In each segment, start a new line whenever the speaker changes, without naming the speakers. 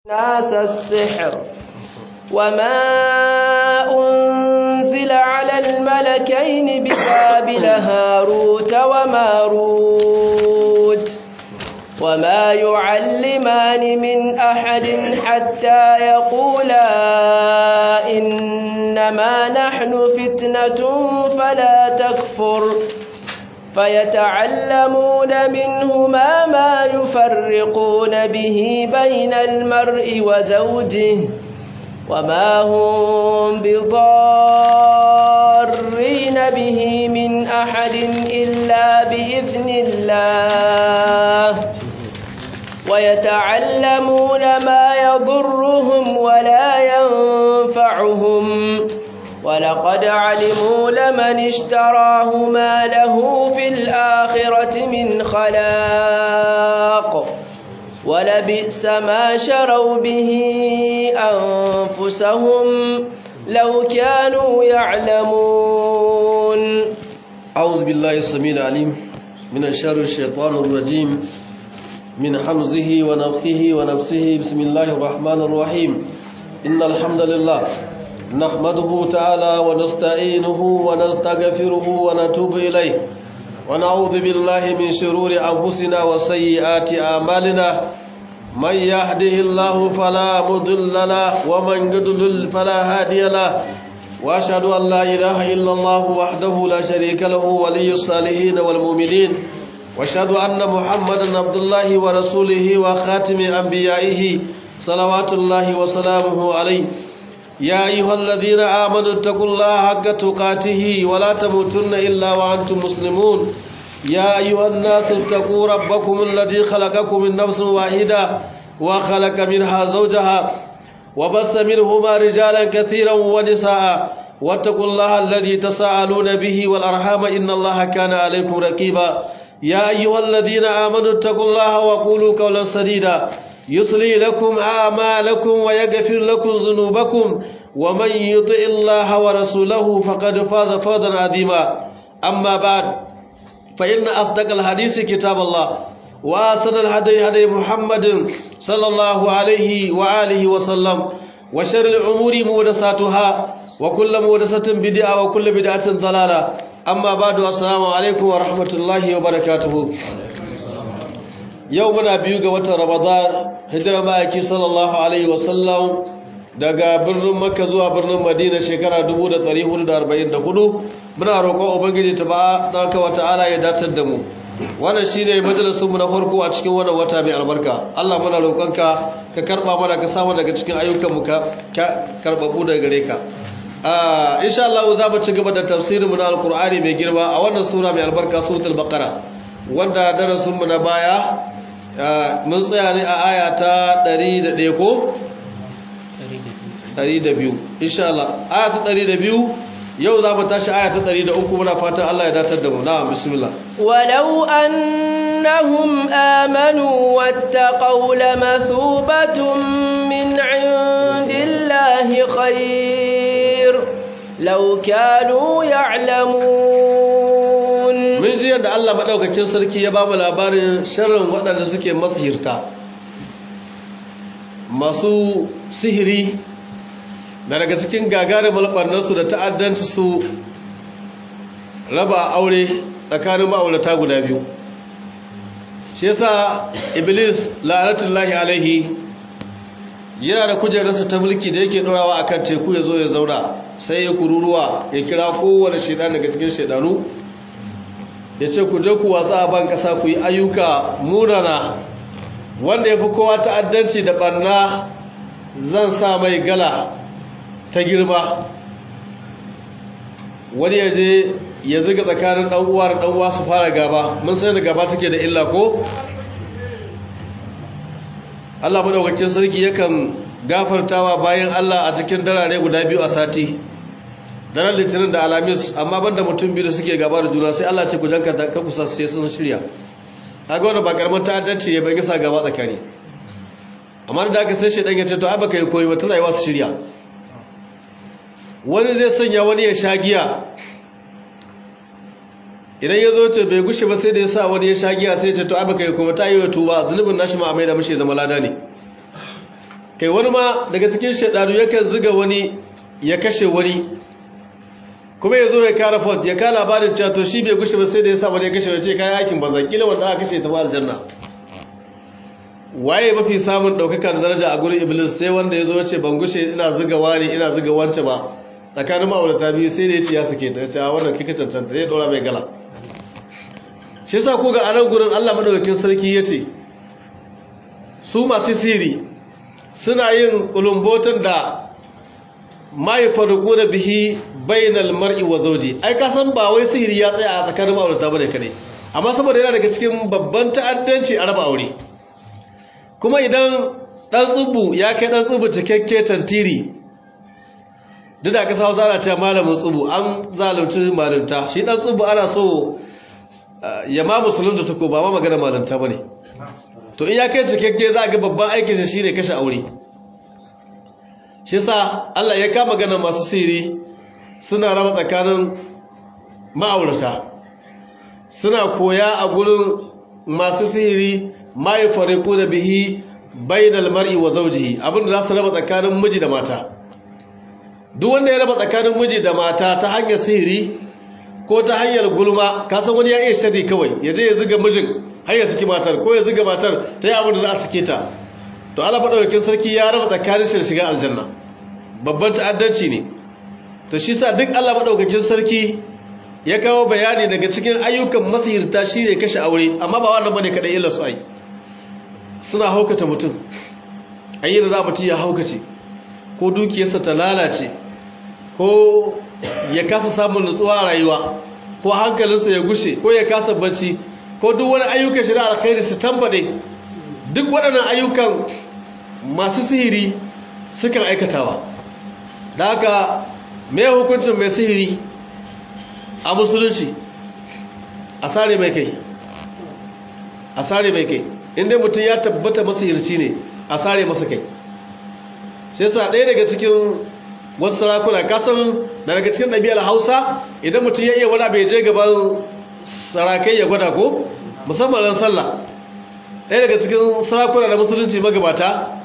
ناس السحر وما أنزل على الملكين ببابل هاروت وماروت وما يعلمان من أحد حتى يقولا إنما نحن فتنة فلا تكفر فيتعلمون منهما ما يفرقون به بين المرء وزوجه وما هم بضارين به من أحد إلا بإذن الله ويتعلمون ما يضرهم ولا ينفعهم ولقد علموا لمن اشتراه ما له في الآخرة من خلاق ولبئس ما شروا به أنفسهم لو كانوا يعلمون
أعوذ بالله السميع العليم من الشر الشيطان الرجيم من حمزه ونفخه ونفسه بسم الله الرحمن الرحيم إن الحمد لله نحمده تعالى ونستعينه ونستغفره ونتوب إليه ونعوذ بالله من شرور أنفسنا وسيئات أعمالنا من يهده الله فلا مضل له ومن يضلل فلا هادي له وأشهد أن لا إله إلا الله وحده لا شريك له ولي الصالحين والمؤمنين وأشهد أن محمدا عبد الله ورسوله وخاتم أنبيائه صلوات الله وسلامه عليه يا أيها الذين آمنوا اتقوا الله حق تقاته ولا تموتن إلا وأنتم مسلمون يا أيها الناس اتقوا ربكم الذي خلقكم من نفس واحدة وخلق منها زوجها وبث منهما رجالا كثيرا ونساء واتقوا الله الذي تساءلون به والأرحام إن الله كان عليكم رقيبا يا أيها الذين آمنوا اتقوا الله وقولوا قولا سديدا يصلي لكم أعمالكم ويغفر لكم ذنوبكم ومن يطع الله ورسوله فقد فاز فوزا عظيما أما بعد فإن أصدق الحديث كتاب الله وأحسن الهدي هدي محمد صلى الله عليه وآله وسلم وشر الأمور محدثاتها وكل محدثة بدعة وكل بدعة ضلالة أما بعد السلام عليكم ورحمة الله وبركاته yau muna biyu ga watan ramadan hijira ma'aiki sallallahu alaihi wasallam daga birnin makka zuwa birnin madina shekara 1444 muna roƙon ubangiji ta ba ɗarka wata ala ya datar da mu wannan shi ne majalisunmu na farko a cikin wannan wata mai albarka allah muna roƙonka ka karɓa mana ka samu daga cikin ayyukanmu ka karɓaɓu daga gare ka insha Allah za mu ci gaba da tafsirinmu na alkur'ani mai girma a wannan sura mai albarka suratul baqara wanda darasinmu na baya mun tsaya ne a aya ta 101 ko? 102 insha Allah aya ta 102 yau za mu tashi aya ta 103 muna fatan Allah ya datar da mu na bismillah
walau annahum amanu wattaqaw lamathubatun min indillahi khair law kanu ya'lamun
mun ji yadda Allah maɗaukakin sarki ya ba mu labarin sharrin waɗanda suke masihirta masu sihiri da daga cikin gagarin malɓarnarsu da ta'addanci su raba aure tsakanin ma'aurata guda biyu shi yasa iblis la'anatullahi alaihi yana da kujerarsa ta mulki da yake ɗorawa akan teku ya zo ya zauna sai ya kururuwa ya kira kowane shaidan daga cikin shaidanu ya ce ku je ku watsa a ban ƙasa ku yi ayyuka munana wanda ya fi kowa ta'addanci da ɓarna zan sa mai gala ta girma wani ya je ya ziga tsakanin ɗan'uwa da ɗan'uwa su fara gaba mun sai da gaba take da illa ko? Allah maɗaukakin sarki yakan gafartawa bayan Allah a cikin darare guda biyu a sati daren litinin da alamis amma banda mutum biyu da suke gaba da juna sai Allah ce ku janka da ka kusa sai sun shirya kaga wannan ba karamin ta'addanci ya bai sa gaba tsakani amma da aka sai shedan ya ce to ai baka yi koyi ba tana yi wasu shirya wani zai sanya wani ya sha giya idan ya zo ce bai gushe ba sai da ya sa wani ya sha giya sai ce to ai baka yi kuma ta yi wa tuba zunubin nashi ma a mai da mashi zama lada ne kai wani ma daga cikin shaidanu yakan ziga wani ya kashe wani kuma ya zo ya kara fort ya kara labarin cewa to shi bai gushe ba sai da ya sa wani ya kashe wace kayan aikin banzan kila wanda aka kashe ta ba aljanna waye mafi samun ɗaukaka da daraja a gurin iblis sai wanda ya zo ya ce ban gushe ina ziga wani ina ziga wance ba tsakanin ma'aurata biyu sai da ya ce ya sake ta ce a wannan kika cancanta zai ɗora mai gala shi yasa ko ga anan gurin Allah madaukakin sarki ya ce su masu siri suna yin kulumbotan da mai faruku da bihi bainal mar'i wa zawji ai ka san ba wai sihiri ya tsaya a tsakanin ma'aurata bane kade amma saboda yana daga cikin babban ta'addanci a raba aure kuma idan dan tsubu ya kai dan tsubu cikakke tantiri duk da kasa zana cewa malamin tsubu an zalunci malinta shi dan tsubu ana so ya ma musulunta ta ko ba ma magana malinta bane to in ya kai cikakke za a ga babban aikin shi shine kashe aure shi yasa Allah ya kama magana masu siri suna raba tsakanin ma'aurata suna koya a gurin masu sihiri mai fariku da bihi bainal mar'i wa zawjihi abinda za su raba tsakanin miji da mata duk wanda ya raba tsakanin miji da mata ta hanyar sihiri ko ta hanyar gulma kasan wani ya iya shari kawai ya je ya ziga mijin har ya saki matar ko ya ziga matar ta yi abin da za a sake ta to Allah madaukakin sarki ya raba tsakanin shi da shiga aljanna babban ta'addanci ne to shi sa duk Allah madaukakin sarki ya kawo bayani daga cikin ayyukan masihirta shine kashe aure amma ba wannan bane kadai illa su ai suna haukata mutum ayyana za mutum ya haukace ko dukiyarsa ta lalace ko ya kasa samun nutsuwa a rayuwa ko hankalinsa ya gushe ko ya kasa bacci ko duk wani ayyukan shi na alkhairi su tambade duk waɗannan ayyukan masu sihiri sukan aikatawa da haka mai hukuncin mai sihiri a musulunci a sare mai kai a sare mai kai inda mutum ya tabbata masihirci ne a sare masa kai shi yasa ɗaya daga cikin wasu sarakuna kasan da daga cikin ɗabi'ar hausa idan mutum ya iya wani bai je gaban sarakai ya gwada ko musamman ran sallah ɗaya daga cikin sarakuna da musulunci magabata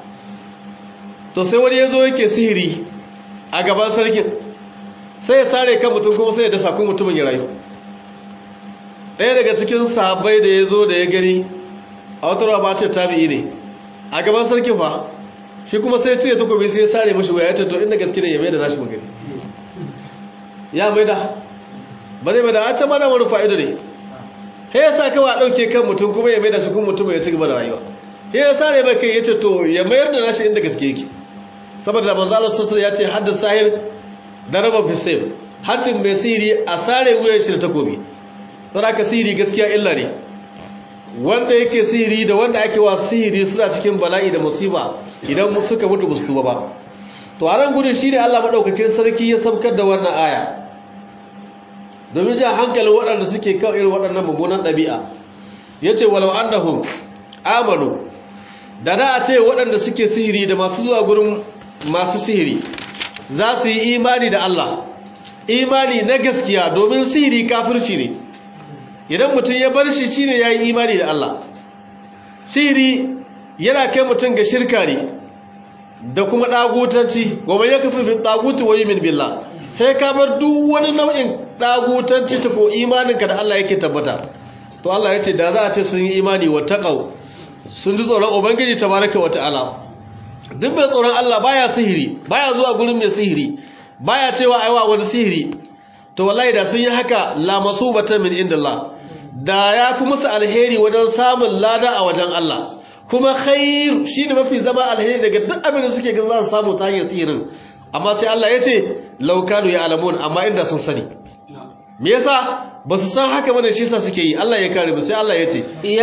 to sai wani ya zo yake sihiri a gaban sarkin sai ya sare kan mutum kuma sai ya dasa kun mutumin ya rayu ɗaya daga cikin sahabbai da ya zo da ya gani a wata rawa ba ce tabi'i ne a gaban sarkin fa shi kuma sai cire takobi sai ya sare mashi waya ya ce to inda gaske ne ya mai da nashi magani ya mai da ba zai mai da an ma da wani fa'ido ne he ya sa kawai a ɗauke kan mutum kuma ya mai da shi kuma mutum ya ci gaba da rayuwa he ya sare mai kai ya ce to ya mayar da nashi inda gaske yake saboda da manzo Allah sallallahu ya ce haddin sahir da raba fisayf haddin mai sihiri a sare wuyan shi da takobi don haka sihiri gaskiya illa ne wanda yake sihiri da wanda ake wa sihiri suna cikin bala'i da musiba idan suka mutu ba su tuba ba to a nan gudun shi ne Allah maɗaukakin sarki ya sabkar da wannan aya domin jan hankalin waɗanda suke kan irin waɗannan mummunan ɗabi'a ya ce walau annahum amanu da na a ce waɗanda suke sihiri da masu zuwa gurin masu sihiri za su yi imani da Allah imani na gaskiya domin sihiri kafirci ne idan mutum ya bar shi shine ya yi imani da Allah sihiri yana kai mutum ga shirka ne da kuma ɗagutanci goma ya kafin bin ɗagutu wa yi min billah sai ka bar duk wani nau'in ɗagutanci ta ko imaninka da Allah yake tabbata to Allah ya ce da za a ce sun yi imani wa taƙau sun ji tsoron ubangiji tabaraka wa ta'ala duk mai tsoron Allah baya sihiri baya zuwa gurin mai sihiri baya cewa aiwa wani sihiri to wallahi da sun yi haka la masubatan min indillah da ya fi musu alheri wajen samun lada a wajen Allah kuma khair shine mafi zama alheri daga duk abin da suke gan za su samu ta hanyar sihirin amma sai Allah ya ce law kanu ya'lamun amma inda sun sani me yasa ba su san haka bane shi yasa suke yi Allah ya kare mu sai Allah ya ce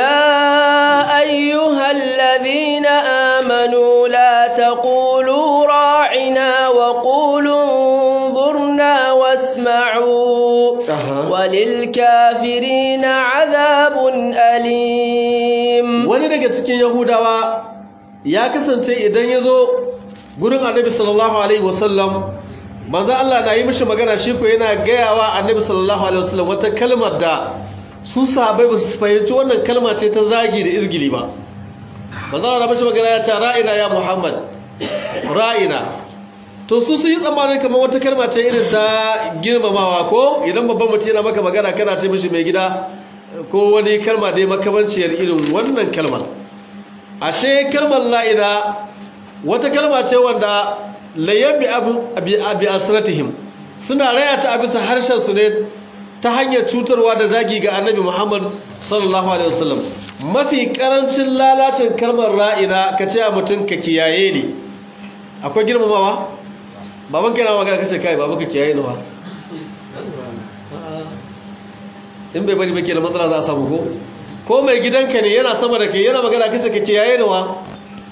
ya ayyuhal ladhina amanu la taqulu ra'ina wa qulu انظرنا واسمعوا وللكافرين عذاب أليم
wani daga cikin yahudawa ya kasance idan ya zo gurin annabi sallallahu alaihi wasallam manzo Allah na yi mishi magana shi ko yana gayawa annabi sallallahu alaihi wasallam wata kalmar da su sahabbai ba su fahimci wannan kalma ce ta zagi da izgili ba manzo Allah na mishi magana ya ce ra'ina ya Muhammad ra'ina to su sun yi tsammanin kamar wata kalma ce irin ta girmamawa ko idan babban mutum yana maka magana kana ce mishi mai gida ko wani kalma dai makamanciyar irin wannan kalmar ashe kalmar la'ina wata kalma ce wanda layyabi abi asratihim suna raya ta a bisa harshen su ne ta hanyar cutarwa da zagi ga annabi muhammad sallallahu alaihi wasallam mafi karancin lalacin kalmar ra'ina ka ce a mutum ka kiyaye ne akwai girmamawa baban kai na magana kace kai baban ka kiyaye ne ba in bai bari ba ke da matsala za a samu ko ko mai gidanka ne yana sama da kai yana magana kace ka kiyaye ne wa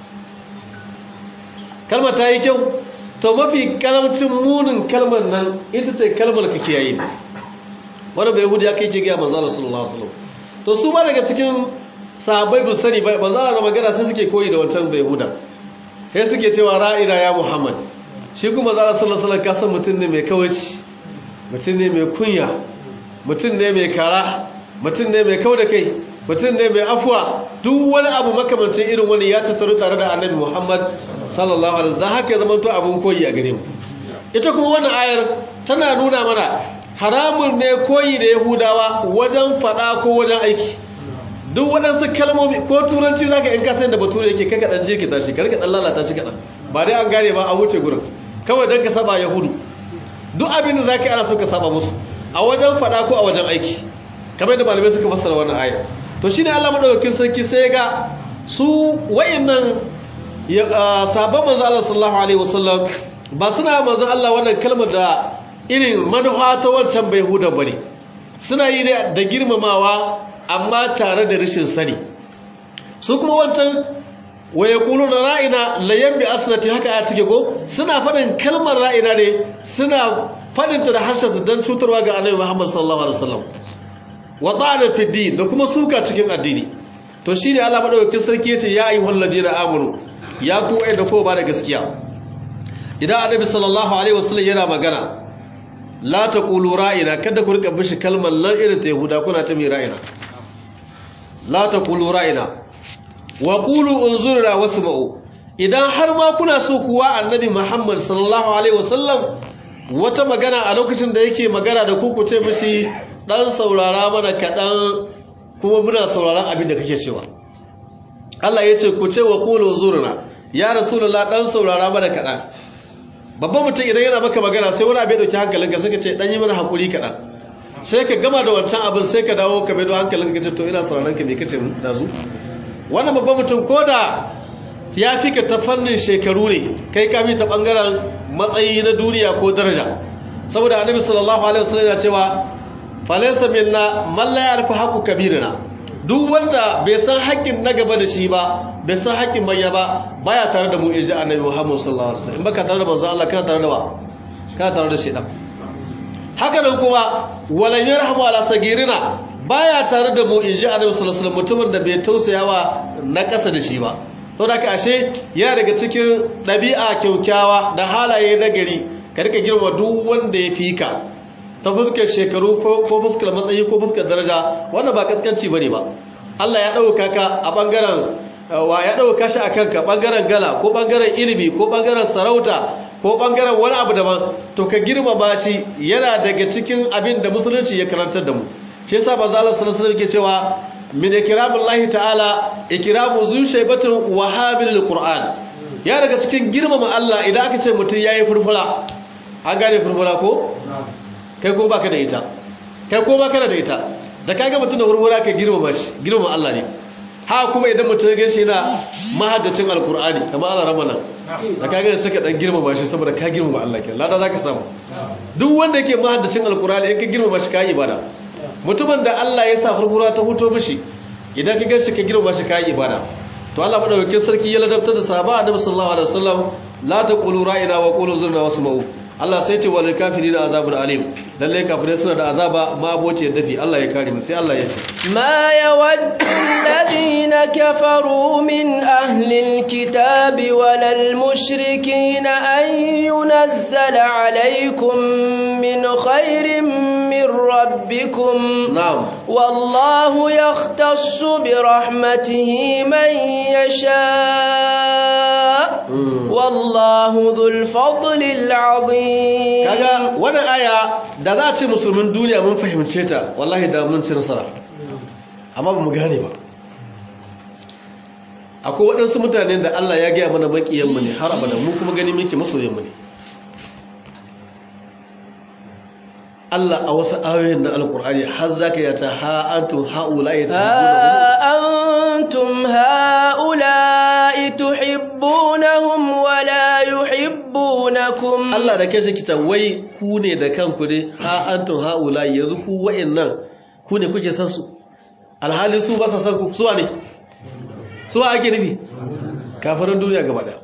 kalmar ta yi kyau to mafi karamcin munin kalmar nan ita ce kalmar ka kiyaye wani bai hudu ya kai ce gaya manzala sallallahu alaihi wasallam to su ma daga cikin sahabbai bu sani ba manzala na magana sai suke koyi da wancan bai huda sai suke cewa ra'ina ya muhammad shi kuma manzala sallallahu alaihi wasallam ka san mutum ne mai kawaci mutum ne mai kunya mutum ne mai kara mutum ne mai kau da kai mutum ne mai afuwa duk wani abu makamancin irin wani ya tattaru tare da annabi muhammad sallallahu alaihi wasallam haka ya zama to abun koyi a gare mu ita kuma wannan ayar tana nuna mana haramun ne koyi da yahudawa wajen fada ko wajen aiki duk waɗansu kalmomi ko turanci za ka in ka da bature yake kaka ɗan jirkita shi karka ɗan lalata shi kaɗan ba dai an gane ba a wuce gurin kawai don ka saba yahudu duk abin da za ka yi ana so ka saba musu a wajen fada ko a wajen aiki kamar da malamai suka fassara wannan ayar to shine Allah madaukakin sarki sai ga su wayannan sabon manzo Allah sallallahu alaihi wasallam ba suna manzo Allah wannan kalmar da irin manufa ta wancan bai huda bane suna yi ne da girmamawa amma tare da rashin sani su kuma wancan wa yaquluna ra'ina la yambi asnati haka a cike go suna faɗin kalmar ra'ina ne suna faɗin ta da harshen su dan cutarwa ga Annabi Muhammad sallallahu alaihi wasallam wa ta'ana fi din da kuma suka cikin addini to shine Allah madaukakin sarki yace ya ayyuhal ladina amanu ya ku da ko ba da gaskiya idan Annabi sallallahu alaihi wasallam yana magana la taqulu ra'ina kada ku rika bishi kalmar lan irin ta yahuda kuna ta mai ra'ina la taqulu ra'ina wa qulu unzurna wasma'u idan har ma kuna so kuwa Annabi Muhammad sallallahu alaihi wasallam wata magana a lokacin da yake magana da ku ku ce mishi dan saurara mana kaɗan kuma muna sauraron abin da kake cewa Allah ya ce ku ce wa qulu zurna ya rasulullah dan saurara mana kaɗan babban mutum idan yana maka magana sai wani abin dauki hankalinka sai ka ce dan yi mana hakuri kaɗan sai ka gama da wancan abin sai ka dawo ka maido hankalinka ce to ina sauraron ka me kace dazu wannan babban mutum koda ya fi ka ta fannin shekaru ne kai ka bi ta bangaren matsayi na duniya ko daraja saboda annabi sallallahu alaihi wasallam ya cewa falaysa minna man la yarfa haqqu kabirina duk wanda bai san haƙƙin na gaba da shi ba bai san haƙƙin manya ba baya tare da mu inji annabi Muhammad sallallahu alaihi wasallam in baka tare da manzo Allah kana tare da wa kana tare da shedan haka nan kuma walan yarhamu ala sagirina baya tare da mu inji annabi sallallahu alaihi wasallam mutumin da bai tausayawa na ƙasa da shi ba saboda haka ashe yana daga cikin ɗabi'a kyaukyawa da halaye na gari ka rika girma duk wanda ya fi ka ta fuskar shekaru ko fuskar matsayi ko fuskar daraja wannan ba kaskanci bane ba Allah ya dauka ka a bangaren wa ya dauka shi akan ka bangaren gala ko bangaren ilimi ko bangaren sarauta ko bangaren wani abu daban to ka girmama shi yana daga cikin abin da musulunci ya karantar da mu shi yasa manzo Allah sallallahu alaihi wasallam ke cewa min ikramillahi ta'ala ikramu zu shaybatin wahabil qur'an ya daga cikin girmama Allah idan aka ce mutum yayi furfura an gane furfura ko kai ko baka da ita kai ko baka da ita da kaga mutum da furfura ka girmama shi girmama Allah ne ha kuma idan mutum ya gaishe yana mahaddacin alqur'ani kamar Allah ramana da kaga sai ka dan girmama shi saboda ka girmama Allah kenan lada zaka samu duk wanda yake mahaddacin alqur'ani in ka girmama shi ka yi ibada mutumin da Allah ya sa furfura ta huto mishi idan ka gaishe ka girma shi kai ibada to Allah madaukakin sarki ya ladabta da sahaba annabi sallallahu alaihi wasallam la taqulu ra'ina wa qulu zurna wasma'u Allah sai ce walil kafirin azabun alim lalle kafirai suna da azaba ma aboce dafi Allah ya kare mu sai Allah ya ce
ma yawaddu alladhina kafaru min ahli alkitabi walal mushrikin an yunazzala alaykum min khairin من ربكم
نعم
والله يختص برحمته من يشاء والله ذو الفضل العظيم
kaga wannan aya da za a ce musulmin duniya mun fahimce ta wallahi da mun ci nasara amma ba mu gane ba akwai waɗansu mutane da Allah ya gaya mana maƙiyanmu ne har abada mu kuma gani muke masoyanmu ne Allah a wasu ayoyin na alkur'ani har zaka yata ha antum haula
ها أنتم هؤلاء تحبونهم ولا يحبونكم
Allah da kai kita wai ku ne da kanku ne ha antum haula yanzu ku wa'annan ku ne kuke san su alhali su ba sa san ku suwa ne suwa ake nufi kafirin duniya gaba daya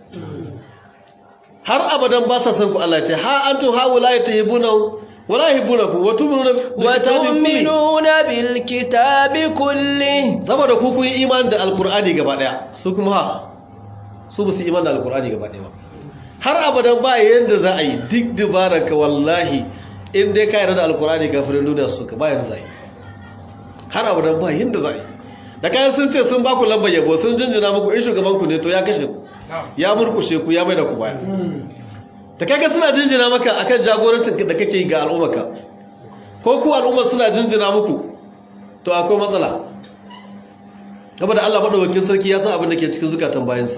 har abadan ba sa san ku Allah ce ha antum haula tuhibunahum wala yuhibbunakum wa tu'minuna
وتؤمنون بالكتاب كله
saboda ku kun yi imani da alkur'ani gaba daya su kuma ha su ba su imani da alkur'ani gaba daya ba har abadan ba yanda za a yi duk dubarar ka wallahi in dai ka yarda da alkur'ani kafirin duniya su ka ba yanda za a yi har abadan ba yanda za a yi da kayan sun ce sun ba ku lambar yabo sun jinjina muku in shugaban ku ne to ya kashe ku ya murkushe ku ya mai da ku baya ta kaga suna jinjina maka akan jagorancin da kake yi ga al'ummarka ko ku al'ummar suna jinjina muku to akwai matsala gaba da Allah madaukakin sarki ya san abin da ke cikin zukatan bayansa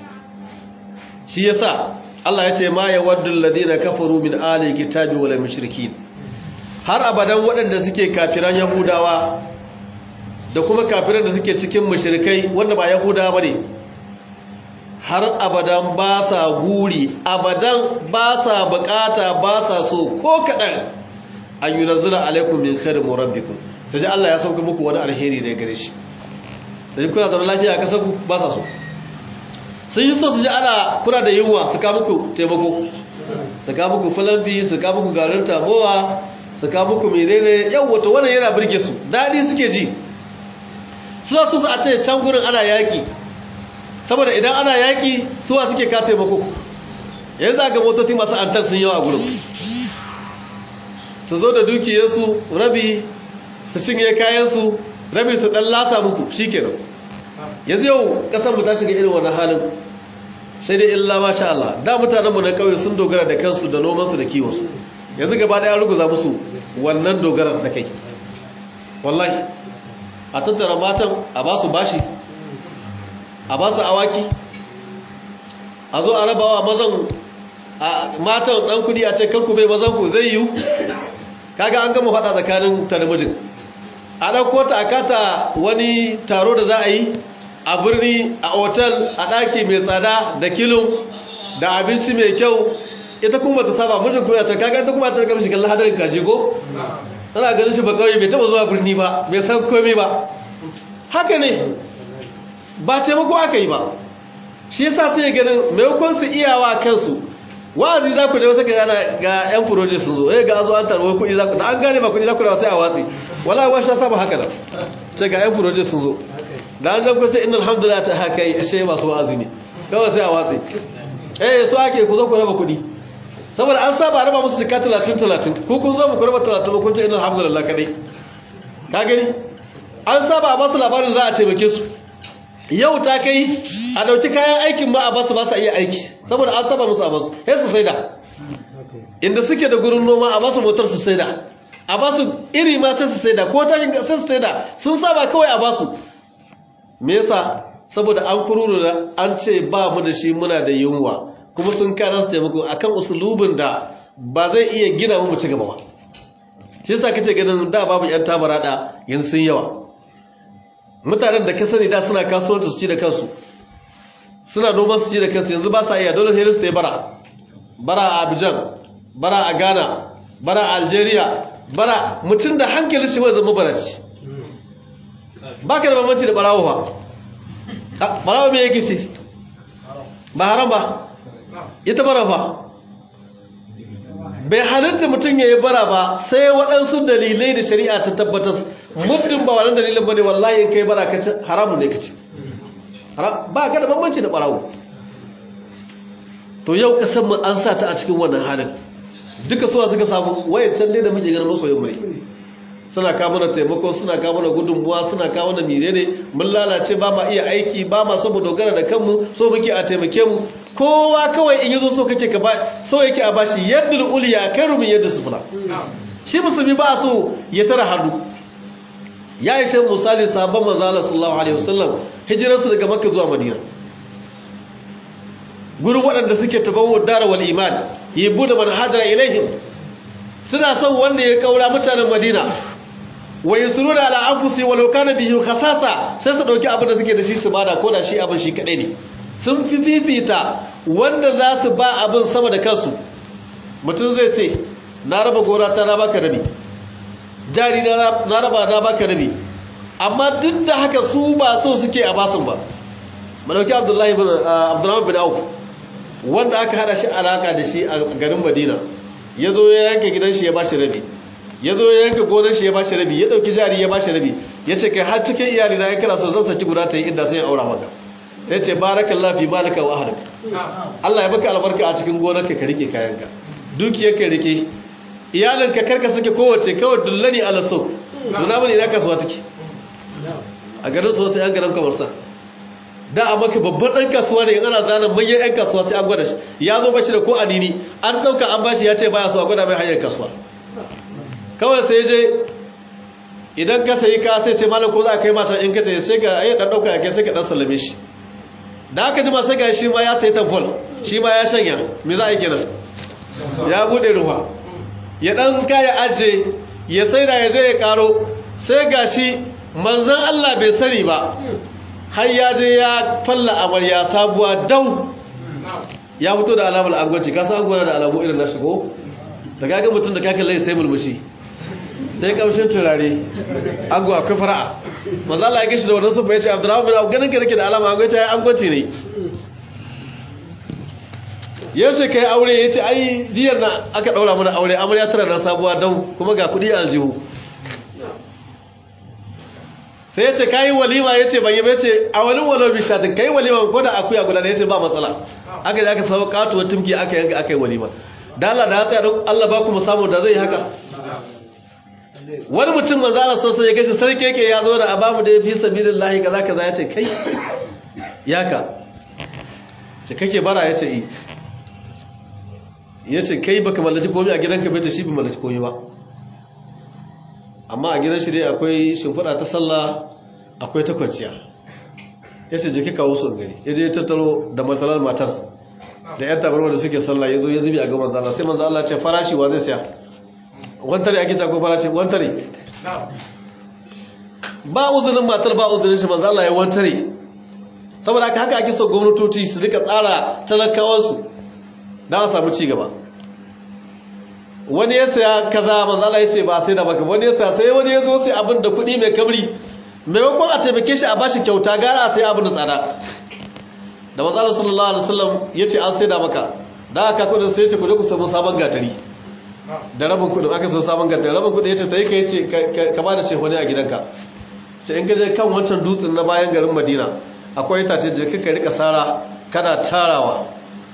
shi yasa Allah ya ce ma yawaddu alladhina kafaru min ahli kitabi wal mushrikin har abadan waɗanda suke kafiran yahudawa da kuma kafiran da suke cikin mushrikai wanda ba yahudawa bane har abadan ba sa guri abadan ba sa bukata ba sa so ko kaɗan an yi nazira alaikum min khairin murabbikum sai ji Allah ya sauka muku wani alheri daga gare shi da ji kuna zama lafiya a kasar ku ba sa so sun yi so su ji ana kuna da yunwa su ka muku taimako su ka muku falamfi su ka muku garin tamowa su ka muku menene yau wato wannan yana birge su daɗi suke ji suna so su a ce can gurin ana yaƙi saboda idan ana yaƙi suwa suke ka taimako yanzu ga motoci masu antar sun yawa a gurin su zo da dukiyarsu rabi su cinye kayansu rabi su ɗan lasa muku shi kenan yanzu yau ƙasar mu ta shiga irin wani halin sai dai illa masha Allah da mutanenmu na ƙauye sun dogara da kansu da nomansu da kiwonsu yanzu gaba ɗaya ruguza musu wannan dogara da kai wallahi a tattara matan a ba su bashi a ba su awaki a zo a rabawa mazan a matan ɗan kudi a ce kanku bai mazan ku zai yiwu kaga an gama faɗa tsakanin ta da mijin a ɗauko ta a kata wani taro da za a yi a birni a otal a ɗaki mai tsada da kilon da abinci mai kyau ita kuma ta saba mijin kuma ta kaga ta kuma ta karfi shi kallon hadarin kaji ko tana ganin shi ba kawai bai taba zuwa birni ba bai san komai ba haka ne ba taimako aka yi ba shi yasa sai ya ganin maimakon su iyawa kansu wa'azi za ku je wasu gana ga yan furoje sun zo eh ga azo an tarwo kuɗi za ku da an gane ba kuɗi za ku da sai a watsi wala wa sha saba haka nan ce ga yan furoje sun zo da an janku ce innal hamdulillah ta haka yi ashe masu wa'azi ne kawai sai a watsi eh so ake ku zo ku raba kuɗi saboda an saba raba musu jika 30-30 ko kun zo mu kurba 30 ba kun ce ina alhamdulillah kadai ka gani an saba a basu labarin za a taimake su yau ta kai a dauki kayan aikin ma a basu ba su iya aiki saboda an saba musu a basu sai su saida inda suke da gurin noma a basu motar su saida a basu iri ma sai su saida ko ta sai su saida sun saba kawai a basu me yasa saboda an kururu da an ce ba mu da shi muna da yunwa kuma sun kana su taimako akan usulubin da ba zai iya gina mu ci gaba ba shi yasa kace ganin da babu yan tabara da yanzu sun yawa mutanen da ka sani da suna kasuwanci su ci da kansu suna noman su ci da kansu yanzu ba sa iya dole sai su yi bara bara a Abidjan bara a Ghana bara a Algeria bara mutum da hankalin shi mai zama baraci baka da bambanci da barawo ba barawo me yake shi ba haram ba ita bara ba bai halitta mutum ya yi bara ba sai waɗansu dalilai da shari'a ta tabbatar mutum ba wannan dalilin ba ne wallahi in kai bara ka ci haramun ne ka ci ba ka da bambanci da ɓarawo to yau ƙasar mu an sa ta a cikin wannan halin duka suwa suka samu wayancan ne da muke ganin masoyin mai suna kawo mana taimako suna kawo mana gudunmuwa suna kawo mana mire ne mun lalace ba ma iya aiki ba ma so mu dogara da kanmu so muke a taimake mu kowa kawai in yazo so kake ka ba so yake a bashi yaddul uliya kairu min yaddus sufla shi musulmi ba so ya tara hannu ya yi shan misali sabon manzala sallallahu alaihi wasallam hijirarsu daga makka zuwa madina gurin waɗanda suke tabawar dara wal iman yi buɗe man hajjara ilaihim suna son wanda ya kaura mutanen madina wa yusruna ala anfusi walau kana bihi khasasa sai su dauki abin da suke da shi su bada ko da shi abin shi kadai ne sun fi fifita wanda za su ba abin sama da kansu mutum zai ce na raba gora ta na baka rabi jari na raba na baka rabi amma duk da haka su ba so suke a basun ba madauki abdullahi bin abdurrahman bin auf wanda aka hada shi alaka da shi a garin madina ya zo ya yanke gidan shi ya bashi rabi ya zo ya yanke gonar shi ya bashi rabi ya dauki jari ya bashi rabi ya ce kai har cikin iyali na ya kira so zan saki guda ta yi inda sai ya aura maka sai ce barakallahu fi malika wa ahlik Allah ya baka albarka a cikin gonarka ka rike kayanka dukiyarka rike iyalinka karka suke kowace kawai dullani ala so duna bane ina kasuwa take a garin su wasu yan garin kamar sa da a maka babban ɗan kasuwa ne ana zanen manyan yan kasuwa sai an gwada shi ya zo bashi da ko anini an ɗauka an bashi ya ce baya so a gwada mai hanyar kasuwa kawai sai je idan ka sayi ka sai ce malam ko za a kai mata in ka ta sai ka ayi ɗan ɗauka ya kai sai ka ɗan sallame shi da aka jima sai ga shi ma ya sayi tamfol shi ma ya shanya me za a yi kenan ya buɗe ruwa ya ɗan kaya aje ya sai da ya je ya ƙaro sai ga shi manzan Allah bai sani ba har ya je ya falla amarya sabuwa dau ya fito da alamar angwanci ka san angwana da alamu irin na shigo da gaga mutum da kakan lai sai mulmushi sai kamshin turare ango akwai fara'a manzan Allah ya gashi da wannan sufa ya ce abdurrahman bin abu ganin ka nake da alama angwanci ya angwanci ne yaushe ka yi aure ya ce ai jiyar na aka ɗaura mana aure amarya tara na sabuwa don kuma ga kudi a aljihu sai ya ce ka yi walima ya ce bayi ya ce a wani walau bishatin ka yi walima ko da akuya guda da ya ce ba matsala aka yi aka samu katuwar tumki aka yanka aka yi walima da Allah da ya tsaya don Allah ba kuma samu da zai yi haka wani mutum manzo Allah sosai ya gashi sarki yake ya zo da abamu da ya fi sabilillahi kaza kaza ya ce kai yaka ce kake bara ya ce i ya ce kai baka mallaki komi a gidanka bai ce shi bai mallaki komi ba amma a gidan shi dai akwai shimfiɗa ta sallah akwai ta kwanciya ya ce jiki kawo sun gani ya je ya tattaro da matsalar matar da yan tabarwa da suke sallah ya zo ya zubi a ga manzala sai manzala ce farashi wa zai siya wantare ake cako farashi wantare ba uzurin matar ba uzurin shi manzala ya wantare saboda haka haka ake so gwamnatoci su rika tsara talakawansu don a samu cigaba wani ya saya kaza manzala ya ce ba sai da baka wani ya saya sai wani ya zo sai abin da kuɗi mai kabri maimakon a taimake shi a bashi kyauta gara a sai abin da tsada da manzala sallallahu alaihi wasallam ya ce an sai da maka da aka kudin sai ya ce ku je ku samu sabon gatari da rabin kudin aka so sabon gatari rabin kudin ya ce ta yi ka yi ce ka ba da shehwani a gidanka ce in gaje kan wancan dutsen na bayan garin madina akwai itace da kaka rika sara kana tarawa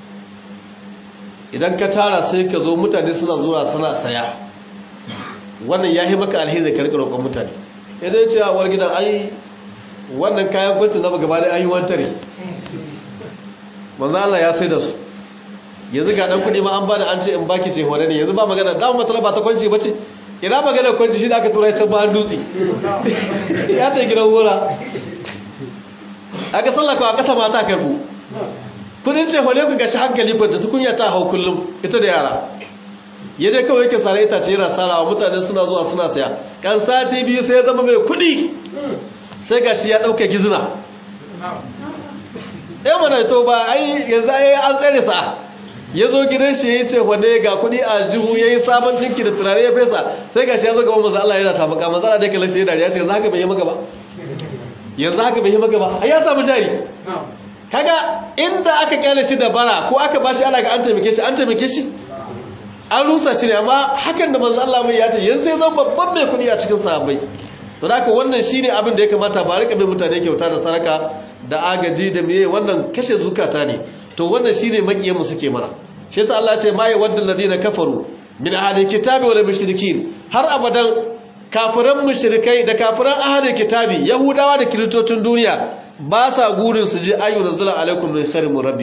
idan ka tara sai ka zo mutane suna zuwa suna saya wannan ya yi maka alheri da ka rika roƙon mutane idan ya ce a war gidan ai wannan kayan kwanci na gaba da ayi wantare manzo Allah ya sai da su yanzu ga dan kudi ma an bada an ce in baki ce hore ne yanzu ba magana da matsala ba ta kwanci bace ina magana kwanci shi da aka tura can ba an dutse ya ta gidan wura aka sallaka a kasa mata karbu kudin ce hore ku gashi hankali kwanci tukunya ta hau kullum ita da yara ya je kawai yake sare itace yana sarawa mutane suna zuwa suna saya kan sati biyu sai ya zama mai kudi sai gashi ya dauke gizina ɗaya mana to ba ai yanzu ai an tsare sa ya zo gidan shi ya ce wane ga kudi a jihu ya yi sabon dinki da turare ya fesa sai gashi ya zo gaba maza Allah yana tafaka maza Allah da yake lashe dariya ce yanzu haka bai yi maka ba yanzu haka bai yi maka ba ai ya samu jari kaga inda aka kyale shi da bara ko aka bashi ana ga an taimake shi an taimake shi an rusa shi ne amma hakan da manzo Allah mai ya ce yanzu sai zan babban mai kudi a cikin sahabbai to haka wannan shine abin da ya kamata ba rika bin mutane kyauta da saraka da agaji da meye wannan kashe zukata ne to wannan shine makiyan mu suke mana shi yasa Allah ya ce ma yawaddu alladhina kafaru min ahli kitabi wal mushrikin har abadan kafiran mushrikai da kafiran ahli kitabi yahudawa da kiristocin duniya ba sa gurin su ji ayu nazala alaikum min khairin rabbikum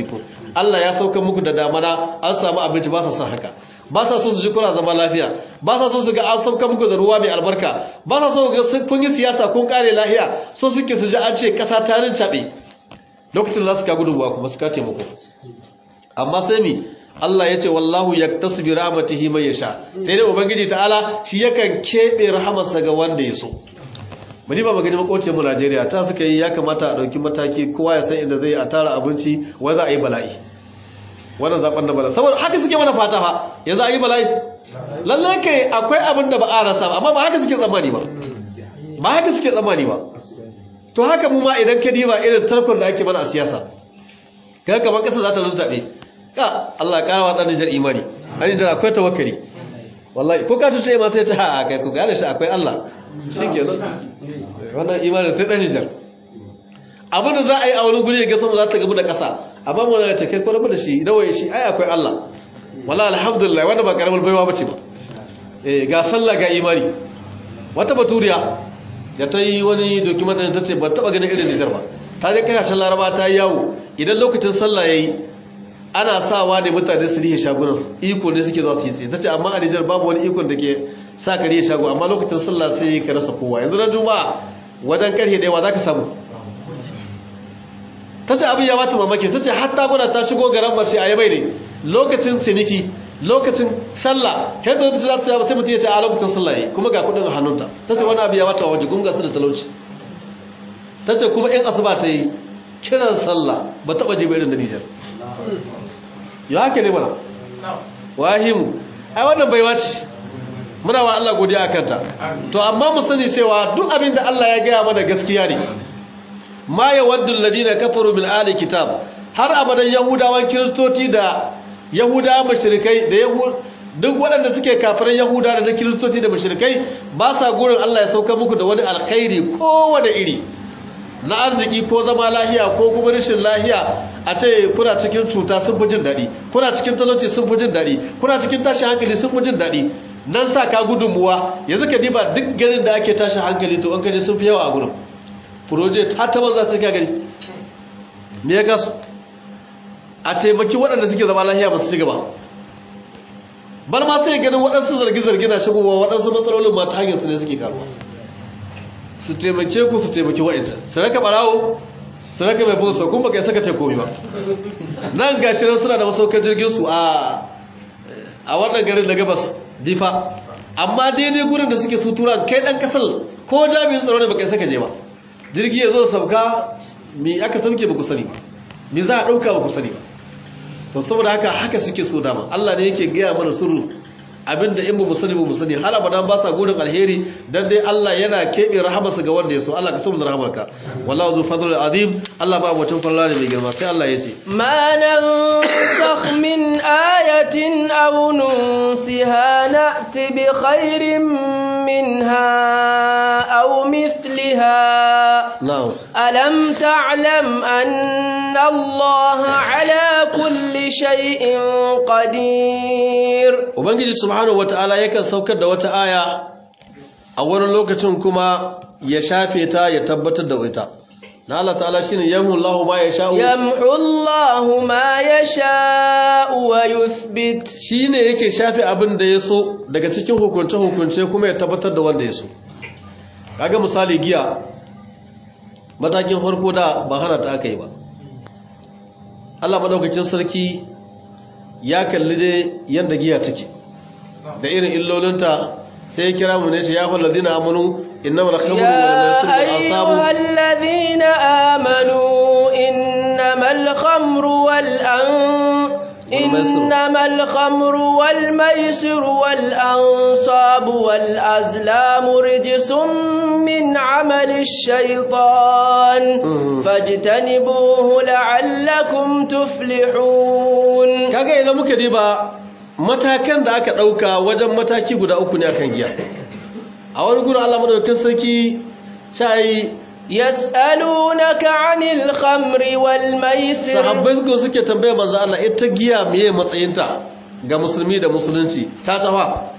Allah ya sauka muku da damana an samu abinci ba sa son haka ba sa so su ji kuna zama lafiya ba sa so su ga an sauka muku da ruwa mai albarka ba sa so ga kun yi siyasa kun kare lahiya so suke su ji an ce kasa ta rincaɓe lokacin za su ka gudunwa kuma su ka taimako amma sai mi Allah ya ce wallahu yaktasu bi rahmatihi man yasha sai dai ubangiji ta'ala shi yakan kebe rahamarsa ga wanda ya so bari ba magani makocin mu Najeriya ta suka yi ya kamata a dauki mataki kowa ya san inda zai a tara abinci wa za a yi bala'i wannan zaben da bala'i saboda haka suke mana fata fa yanzu a yi bala'i lalle kai akwai abin da ba a rasa ba amma ba haka suke tsammani ba ba haka suke tsammani ba to haka mu ma idan ka diba irin tarkon da ake mana a siyasa kaga kamar kasa za ta rutsabe ka Allah ƙara wa ɗan Nijar imani a Nijar akwai tawakkali wallahi ko ka tuce ma sai ta a kai ku gane shi akwai Allah shi ke nan wannan imanin sai ɗan Nijar abin da za a yi a wani guri ga sama za ta gabu da ƙasa amma mu na ta kai kwalaba da shi dawaye shi ai akwai Allah wallahi alhamdulillah wanda ba karamar baiwa bace ba eh ga sallah ga imani wata baturiya da ta yi wani document ta ce ba taɓa ganin irin Nijar ba ta je kasashen Laraba ta yi yawo idan lokacin sallah yayi ana sawa ne mutane su rihe shagunansu iko ne suke za su yi tsaye ta ce amma a nijar babu wani ikon da ke sa ka rihe shago amma lokacin sallah sai ka rasa kowa yanzu na juma'a wajen karhe ɗaya za ka samu ta ce abin ya bata mamaki ta ce hatta gwada ta shigo garan marshe a yabai ne lokacin ciniki lokacin sallah yadda ta ce ta sai mutum ya ce a lokacin sallah yi kuma ga kudin a hannunta ta ce wani abu ya bata waje gunga su da talauci ta ce kuma in asuba ta yi kiran sallah ba taɓa jiba irin da nijar ya haka ne mana wahimu ai wannan baiwa ce muna wa Allah godiya akan ta to amma mu sani cewa duk abin da Allah ya gaya mana gaskiya ne ma yawaddu alladhina kafaru min ahli kitab har abadan yahudawan kiristoci da yahudawa mushrikai da yahud duk waɗanda suke kafiran yahuda da na kiristoci da mushrikai ba sa gurin Allah ya sauka muku da wani alkhairi kowane iri na arziki ko zama lahiya ko kuma rashin lahiya a ce kuna cikin cuta sun fi jin daɗi kuna cikin talauci sun fi jin daɗi kuna cikin tashin hankali sun fi jin daɗi nan sa ka gudunmuwa yanzu ka diba duk garin da ake tashin hankali to an kaji sun fi yawa a gurin project har ta banza suka gani me ya gasu a taimaki waɗanda suke zama lahiya ba su ci gaba bar ma sai ganin waɗansu zargi-zargi na shigowa waɗansu matsalolin ma ta hanyar su ne suke karuwa su taimake ku su taimaki wa'incan su raka barawo su raka mai bunsa kuma baka saka ce komi ba nan gashi nan suna da masaukar jirgin su a a wannan garin da gabas difa amma daidai gurin da suke sutura kai dan kasar ko jami'in tsaro ne baka saka je ba jirgi ya zo sauka me aka sauke ba ku sani ba me za a dauka ba ku sani ba to saboda haka haka suke so dama Allah ne yake gaya mana sirru abinda in ba mu sani ba mu sani har abadan ba sa gudun alheri dan dai Allah yana kebe rahamarsa ga wanda ya so Allah ka so mu rahamarka wallahu zu fadlul azim Allah ba mutum farla ne mai girma sai Allah ya ce
ma nansakh min ayatin aw nunsiha na'ti bi khairin minha aw mithliha
na'am
alam ta'lam anna Allah ala kulli shay'in qadir
ubangiji subhanahu wata'ala yakan saukar da wata aya a wani lokacin kuma ya shafe ta ya tabbatar da ita na Allah ta'ala shine yamhu Allahu ma yasha'u
yamhu Allahu ma yasha'u wa yuthbit
shine yake shafe abin da yaso daga cikin hukunce hukunce kuma ya tabbatar da wanda yaso kaga misali giya matakin farko da ba hana ta aka yi ba Allah madaukakin sarki ya kalli dai yanda giya take da irin illolinta sai ya kira mu ne shi ya fal ladina amanu innamal khamru wal maisir wal
يا
ansabu
أيها الذين آمنوا إنما الخمر والأن
والميسر.
إنما الخمر والميسر والأنصاب والأزلام رجس من عمل الشيطان
Mhm.
فاجتنبوه لعلكم تفلحون
kaga idan muka diba matakan da aka dauka wajen mataki guda uku ne akan giya a wani gurin Allah madaukakin sarki sai
يسألونك عن الخمر والميسر
sahabbai suka suke tambaya manzo Allah ita giya meye matsayinta ga musulmi da musulunci ta tafa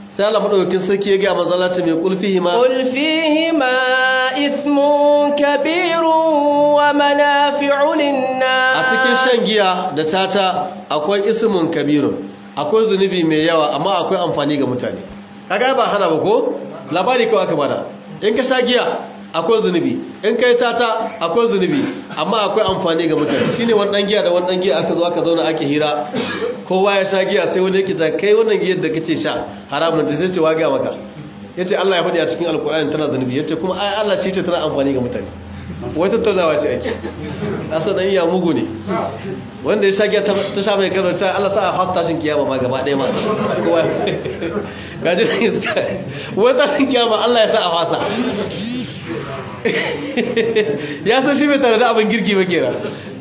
sai Allah madaukakin sarki ya ga manzalata mai kulfihi ma
قل فيهما إثم كبير ومنافع
a
للناس
cikin shan giya da tata akwai ismun kabirun akwai zunubi mai yawa amma akwai amfani ga mutane kaga ba hana ba ko labari kawai aka bada in ka sha giya akwai zunubi in kai tata akwai zunubi amma akwai amfani ga mutane shine wani dan giya da wani dan giya aka zo aka zauna ake hira kowa ya sha giya sai wani yake ta kai wannan giyar da kace sha haramun ce sai ce wa ga maka yace Allah ya faɗi a cikin alkur'ani tana zunubi yace kuma ai Allah shi ce tana amfani ga mutane wai tattaunawa ce ake asa dan iya mugu ne wanda ya sha giya ta ta sha mai karanta Allah sa a fasa tashin kiyama ma gaba ɗaya ma kowa gaji da iska wai tashin kiyama Allah ya sa a fasa ya san shi bai tare da abin girki ba kenan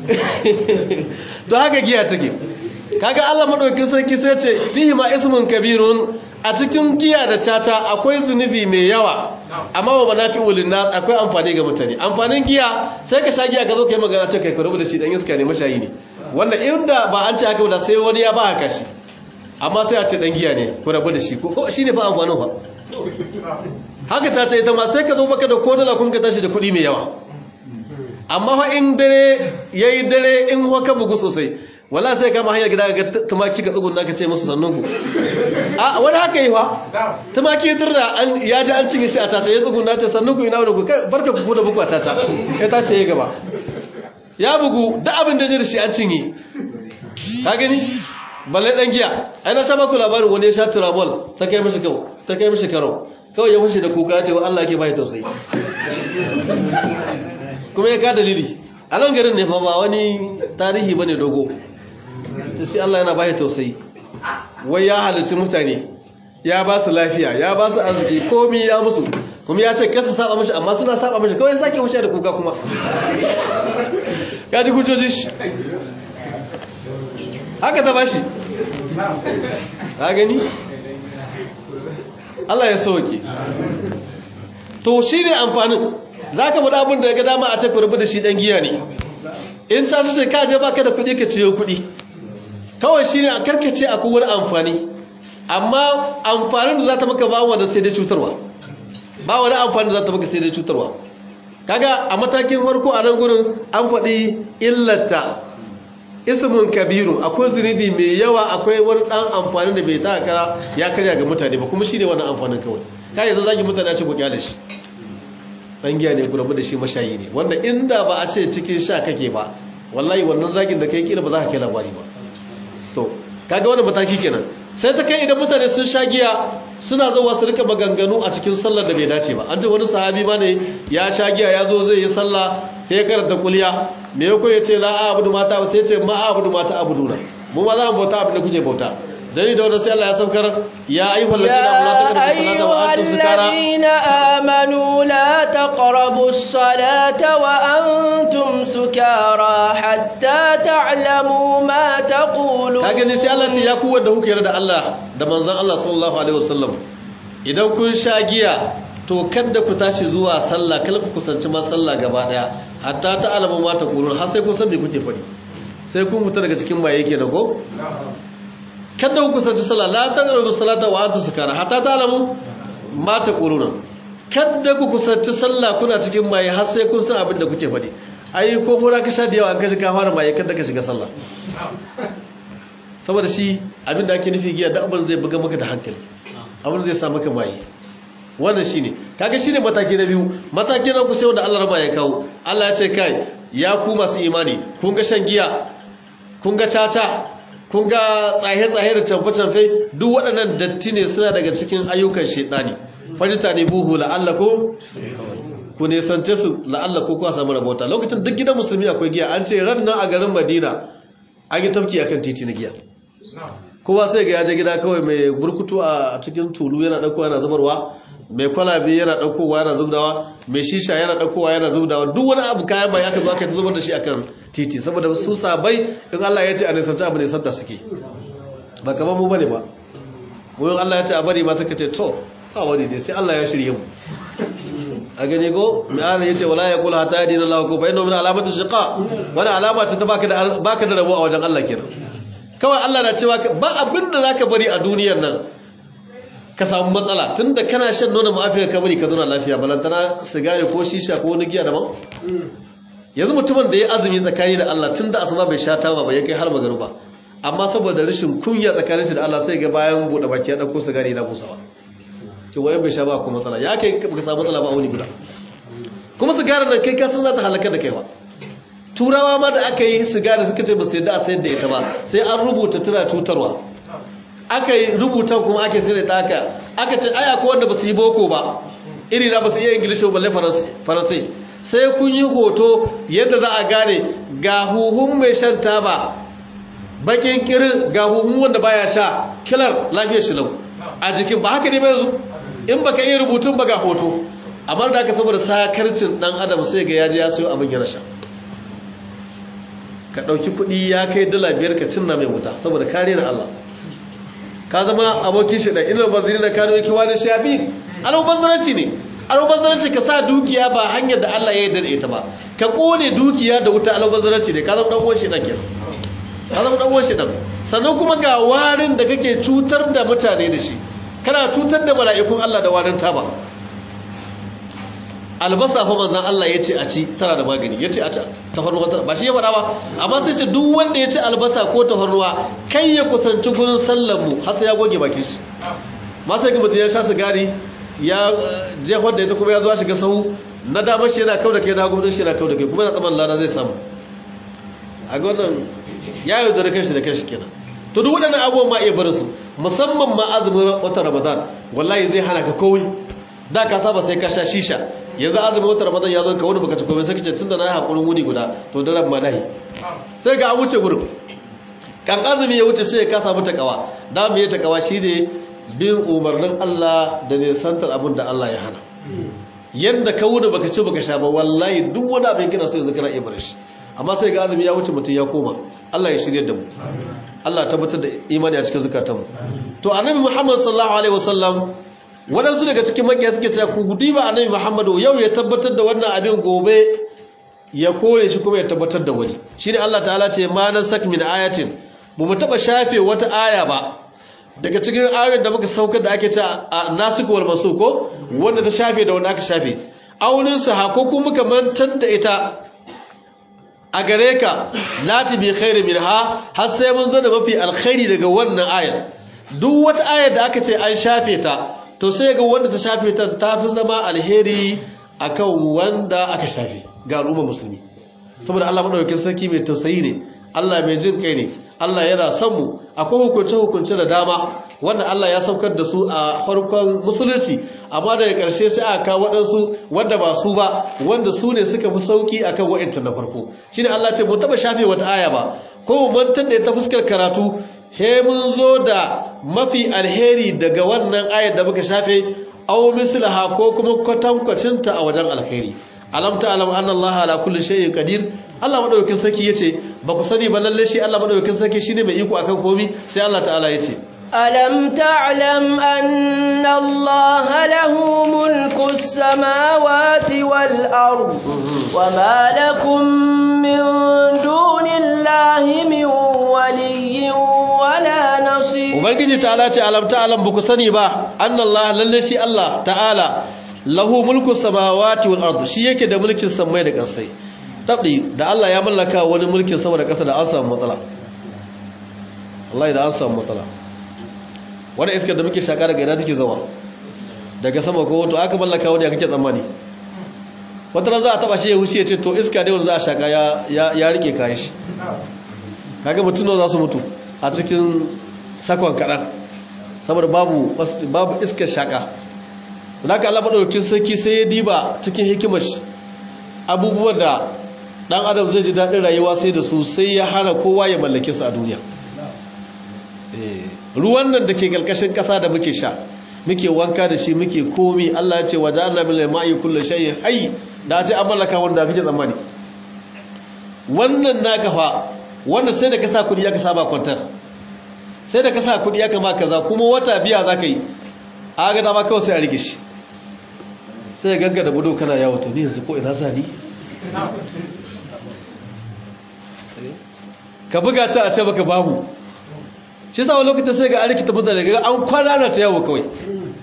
to haka giya take kaga Allah madaukakin sarki sai ce fihi ma ismun kabirun a cikin giya da tata akwai zunubi mai yawa amma wa manafi'ul linnas akwai amfani ga mutane amfanin giya sai ka sha giya ka zo kai magana ce kai ka rubuta shi dan iska ne mashayi ne wanda inda ba an ce haka ba sai wani ya ba haka shi amma sai a ce dan giya ne ku rabu da shi ko shine fa amfanin fa haka ta ce ita ma sai ka zo baka da kodala kun ka tashi da kuɗi mai yawa amma fa in dare yayi dare in ka bugu sosai wala sai kama hanyar gida ga tumaki ka tsugunna ka ce musu sannun ku a wani haka yi fa tumaki dirda an ya ji an cinye shi a tata ya tsugunna ce sannun ku ina wani ku kai barka ku da buku a tata ya tashi ya gaba ya bugu da abin da zai da shi an cinye ka gani balle dan giya ai na saba ku labarin wani ya sha turamol ta kai mishi kau ta kai mishi karo kawai ya fushi da kuka ya ce wa Allah ke bai tausayi kuma ya ka dalili a nan garin ne fa ba wani tarihi bane dogo to shi Allah yana bai tausayi wai ya halarci mutane ya ba su lafiya ya ba su arziki komi ya musu kuma ya ce kasa saba mashi amma suna saba mashi kawai sake wuce da kuka kuma ya ji hujjoji shi haka ta bashi ka gani Allah ya sauke to shi ne amfanin za ka bada abin da ya ga dama a ce ku da shi ɗan giya ne in ta su ka je baka da kuɗi ka ciyo kuɗi kawai shi ne a karkace a kowar amfani amma amfanin da za ta maka ba wanda sai dai cutarwa ba wani amfani da za ta maka sai dai cutarwa kaga a matakin farko a nan gurin an faɗi illata ismun kabiru akwai zunubi mai yawa akwai wani ɗan amfani da bai ta kara ya karya ga mutane ba kuma shi ne wannan amfanin kawai ka yanzu zaki mutane a ce ku kyale shi dan giya ne gurabu da shi mashayi ne wanda inda ba a ce cikin sha kake ba wallahi wannan zagin da kai kila ba za ka kai labari ba to kaga wannan mataki kenan sai ta kai idan mutane sun sha giya suna zuwa su rika maganganu a cikin sallar da bai dace ba an ce wani sahabi ma ne ya sha giya ya zo zai yi sallah sai ya karanta kuliya me yako ya ce la a'budu mata ba sai ya ce ma a'budu mata abuduna mu ma za mu bauta abin da kuke bauta dani da wannan sai Allah ya saukar ya ayyuhal ladina amanu la taqrabu as-salata wa antum sukara
ladina amanu la taqrabu as-salata wa antum sukara hatta ta'lamu ma taqulun
kage ne sai Allah ce ya ku wanda kuke yarda Allah da manzon Allah sallallahu alaihi wasallam idan kun sha giya to kada ku tashi zuwa sallah kala ku kusanci ma sallah gaba daya hatta ta'lamu ma taqulun har sai kun san me kuke fadi sai kun fita daga cikin maye kenan ko kada ku kusanci sallah la taqrabu salata wa antum sukara hatta ta'lamu ma taquluna kada ku kusanci sallah kuna cikin maye har sai kun san abin da kuke faɗi ai ko fura ka sha da yawa an kaji ka fara maye kada ka shiga sallah saboda shi abin da ake nufi giya da abin zai buga maka da hankali abin zai sa maka maye wannan shine kaga shine mataki na biyu mataki na ku sai wanda Allah raba ya kawo Allah ya ce kai ya ku masu imani kun ga shan giya kun ga caca kun ga tsaye-tsaye da camfe-camfe duk waɗannan datti ne suna daga cikin ayyukan shaidani fajita ne buhu la'allako ku nesance su la'allako kuwa samu rabota lokacin duk gidan musulmi akwai giya an ce ran nan a garin madina an yi tafki akan titi na giya kowa sai ga yaje gida kawai mai burkutu a cikin tulu yana ɗaukowa yana zubarwa mai kwalabe yana ɗaukowa yana zubdawa mai shisha yana ɗaukowa yana zubdawa duk wani abu kayan bai aka zo aka zubar da shi akan titi saboda su sabai in Allah ya ce a nisanci abu nisanta suke ba kamar mu bane ba wurin Allah ya ce a bari ma suka ce to ba wani dai sai Allah ya shirye mu a gani ko mai ala ya ce wala ya kula hata yadda Allah ko bayan domin alamatu shiqa wani alama ce ta baka da baka da rabo a wajen Allah kenan kawai Allah na cewa ba abin da zaka bari a duniyar nan ka samu matsala tunda kana shan nonon ma'afiyar ka bari ka zauna lafiya balantana sigari ko shisha ko wani giya daban yanzu mutumin da ya azumi tsakani da Allah tunda asuba bai sha taba ba ya kai har magaruba amma saboda rashin kunya tsakanin shi da Allah sai ga bayan bude baki ya dauko sigari na busawa ce wayan bai sha ba ko matsala ya kai baka samu matsala ba a wani guda kuma sigarar nan kai ka san za ta halaka da kai ba turawa ma da aka yi sigari suka ce ba su yadda a sayar da ita ba sai an rubuta tana cutarwa aka yi rubutan kuma ake sayar da aka aka ce aya ko wanda ba su yi boko ba iri na ba su iya ingilishi ba balle faransai sai kun yi hoto yadda za a gane ga huhun mai shan taba bakin kirin ga huhun wanda baya sha kilar lafiyar shi lau a jikin ba haka ne ba yanzu in baka iya rubutun ba ga hoto amma da aka saboda sakarcin dan adam sai ga yaji ya sayo abin yana sha ka ɗauki kuɗi ya kai dala biyar ka cinna mai wuta saboda kare na Allah ka zama abokin shi da ina baziri na kano yake wani shafi alubazzaranci ne alubazzaranci ka sa dukiya ba hanyar da Allah ya yarda da ita ba ka kone dukiya da wuta alubazzaranci ne ka zama dan uwan shi dan kenan ka zama dan uwan shi dan sannan kuma ga warin da kake cutar da mutane da shi kana cutar da mala'ikun Allah da warin taba albasa fa manzon Allah ya ce a ci tana da magani ya ce a tafarnuwa ba shi ya faɗa ba amma sai ce duk wanda ya ci albasa ko tafarnuwa kai ya kusanci gurin sallar mu har sai ya goge bakin shi ma sai ga mutum ya sha sigari ya jefar da ita kuma ya zo shiga sahu na damar shi yana kau da kai na gudun shi yana kau da kai kuma na tsaman lada zai samu a ga wannan ya yi da kanshi da kanshi kenan to duk waɗannan abubuwan ma iya barin su musamman ma azumin watan ramadan wallahi zai hana ka kowai da ka saba sai ka sha shisha yanzu azumin watan ramadan ya zo ka wani baka ci komai sai kace tunda na yi hakurin wuni guda to da ran ma nahi sai ga an wuce gurin kan azumi ya wuce sai ka samu takawa da mu yi takawa shine bin umarnin Allah da ne santar abin da Allah ya hana yanda ka wuni baka ci baka sha ba wallahi duk wani abin kina so yanzu kana iya bar shi amma sai ga azumi ya wuce mutum ya koma Allah ya shirye da mu Allah tabbatar da imani a cikin zukatanmu to annabi Muhammad sallallahu alaihi wasallam waɗansu daga cikin makiya suke cewa ku gudi ba annabi Muhammadu yau ya tabbatar da wannan abin gobe ya kore shi kuma ya tabbatar da wani shine Allah ta'ala ce ma nan sak min ayatin bu mu taba shafe wata aya ba daga cikin ayoyin da muka saukar da ake ta nasikh wal mansukh ko wanda ta shafe da wanda aka shafe aunin sa ko kuma muka mantar da ita a gare ka lati bi khairi minha har sai mun zo da mafi alkhairi daga wannan ayar duk wata ayar da aka ce an shafe ta to sai ga wanda ta shafe ta tafi zama alheri akan wanda aka shafe ga al'umma musulmi saboda Allah madaukakin sarki mai tausayi ne Allah mai jin kai ne Allah yana son mu akwai hukunce hukunce da dama wanda Allah ya saukar da su a farkon musulunci amma daga ƙarshe sai aka kawo waɗansu wanda ba su ba wanda su ne suka fi sauki akan wa'inta na farko shine Allah ce mu taba shafe wata aya ba ko mu mantar da ta fuskar karatu he mun zo da mafi alheri daga wannan ayar da muka shafe aw mislaha ko kuma kwatankwacinta a wajen alheri alam ta'lam anna Allah ala kulli shay'in qadir Allah madaukakin sarki yace ba ku sani ba lalle shi Allah madaukakin sarki shine mai iko akan komai sai Allah ta'ala yace
ألم تعلم أن الله له ملك السماوات والأرض وما لكم من دون الله من ولي ولا نصير
Ubangiji ta'ala ce alam ta'alam ba ku sani ba annallah lalle shi Allah ta'ala lahu mulku samawati wal ard shi yake da mulkin samai da ƙasai tabdi da Allah ya mallaka wani mulkin sama da ƙasa da an samu matsala wallahi da an samu matsala wani iskar da muke shaka daga ina take zawa daga sama ko to aka mallaka wani ya kake tsammani wata za a taba shi ya wuce ya ce to iska dai wanda za a shaka ya rike kayan shi kaga mutum za su mutu a cikin sakon kaɗan saboda babu babu iskar shaka da aka Allah madaukakin sarki sai ya diba cikin hikimar shi abubuwan da dan adam zai ji daɗin rayuwa sai da su sai ya hana kowa ya mallake su a duniya ruwan nan da ke ƙarƙashin ƙasa da muke sha muke wanka da shi muke komi Allah ya ce wa ja'alna min al-ma'i kullu shay'in hayy da ce an mallaka wanda kake tsammani wannan naka fa wanda sai da ka sa kudi aka saba kwantar sai da ka sa kudi aka ma kaza kuma wata biya zaka yi a ga dama kawai sai a rike shi sai ganga da budo kana yawo to ni yanzu ko ina sani ka buga ta a ce baka babu shi sa lokacin sai ga an rikita mutane ga an kwana na ta yawo kawai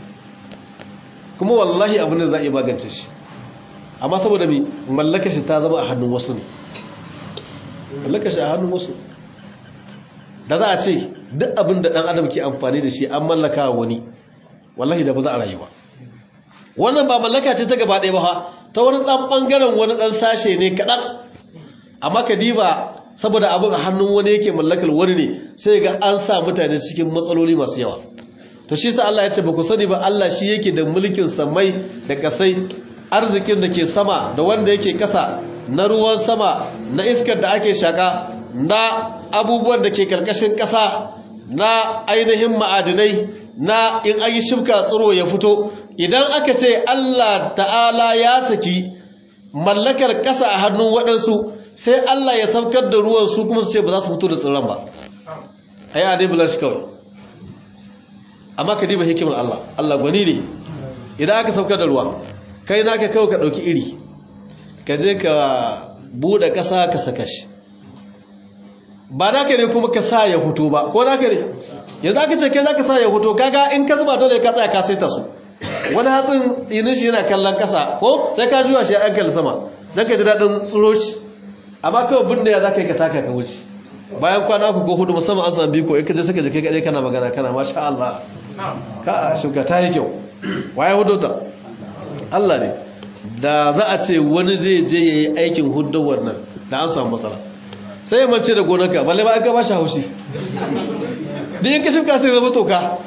kuma wallahi abin da za a yi magance shi amma saboda mi mallaka shi ta zama a hannun wasu ne mallaka shi a hannun wasu da za a ce duk abin da ɗan adam ke amfani da shi an mallaka wani wallahi da ba za a rayuwa wannan ba mallaka ce ta gaba ɗaya ba ta wani ɗan ɓangaren wani ɗan sashe ne kaɗan amma ka diba saboda abin a hannun wani yake mallakar wani ne sai ga an sa mutane cikin matsaloli masu yawa to shi sa Allah ya ce ba ku sani ba Allah shi yake da mulkin samai da kasai arzikin da ke sama da wanda yake kasa na ruwan sama na iskar da ake shaka na abubuwan da ke karkashin kasa na ainihin ma'adinai na in an yi shibka tsiro ya fito idan aka ce Allah ta'ala ya saki mallakar kasa a hannun waɗansu sai Allah ya saukar da ruwan su kuma su ce ba za su fito da tsirran ba ai a dai bulan shi kawai amma ka diba hikimar Allah Allah gwani ne idan aka saukar da ruwa kai naka kawai ka ɗauki iri ka je ka buɗe ƙasa ka saka shi ba naka ne kuma ka sa ya fito ba ko naka ne yanzu aka ce kai za ka sa ya fito kaga in ka zuba dole ka tsaya ka saita su wani hatsin tsinin shi yana kallon ƙasa ko sai ka juya shi an kalli sama don ka ji daɗin tsuro shi amma kawai binne ya za ka yi ka taka ka wuce bayan kwana ku ko hudu musamman an sami biko in ka je suka je kai kaɗai kana magana kana masha Allah ka shuka ta yi kyau waye hudu ta Allah ne da za a ce wani zai je ya yi aikin hudawar nan da an samu matsala sai ya mace da gonarka balle ba an ka ba shi haushi da yin ka shuka sai zama toka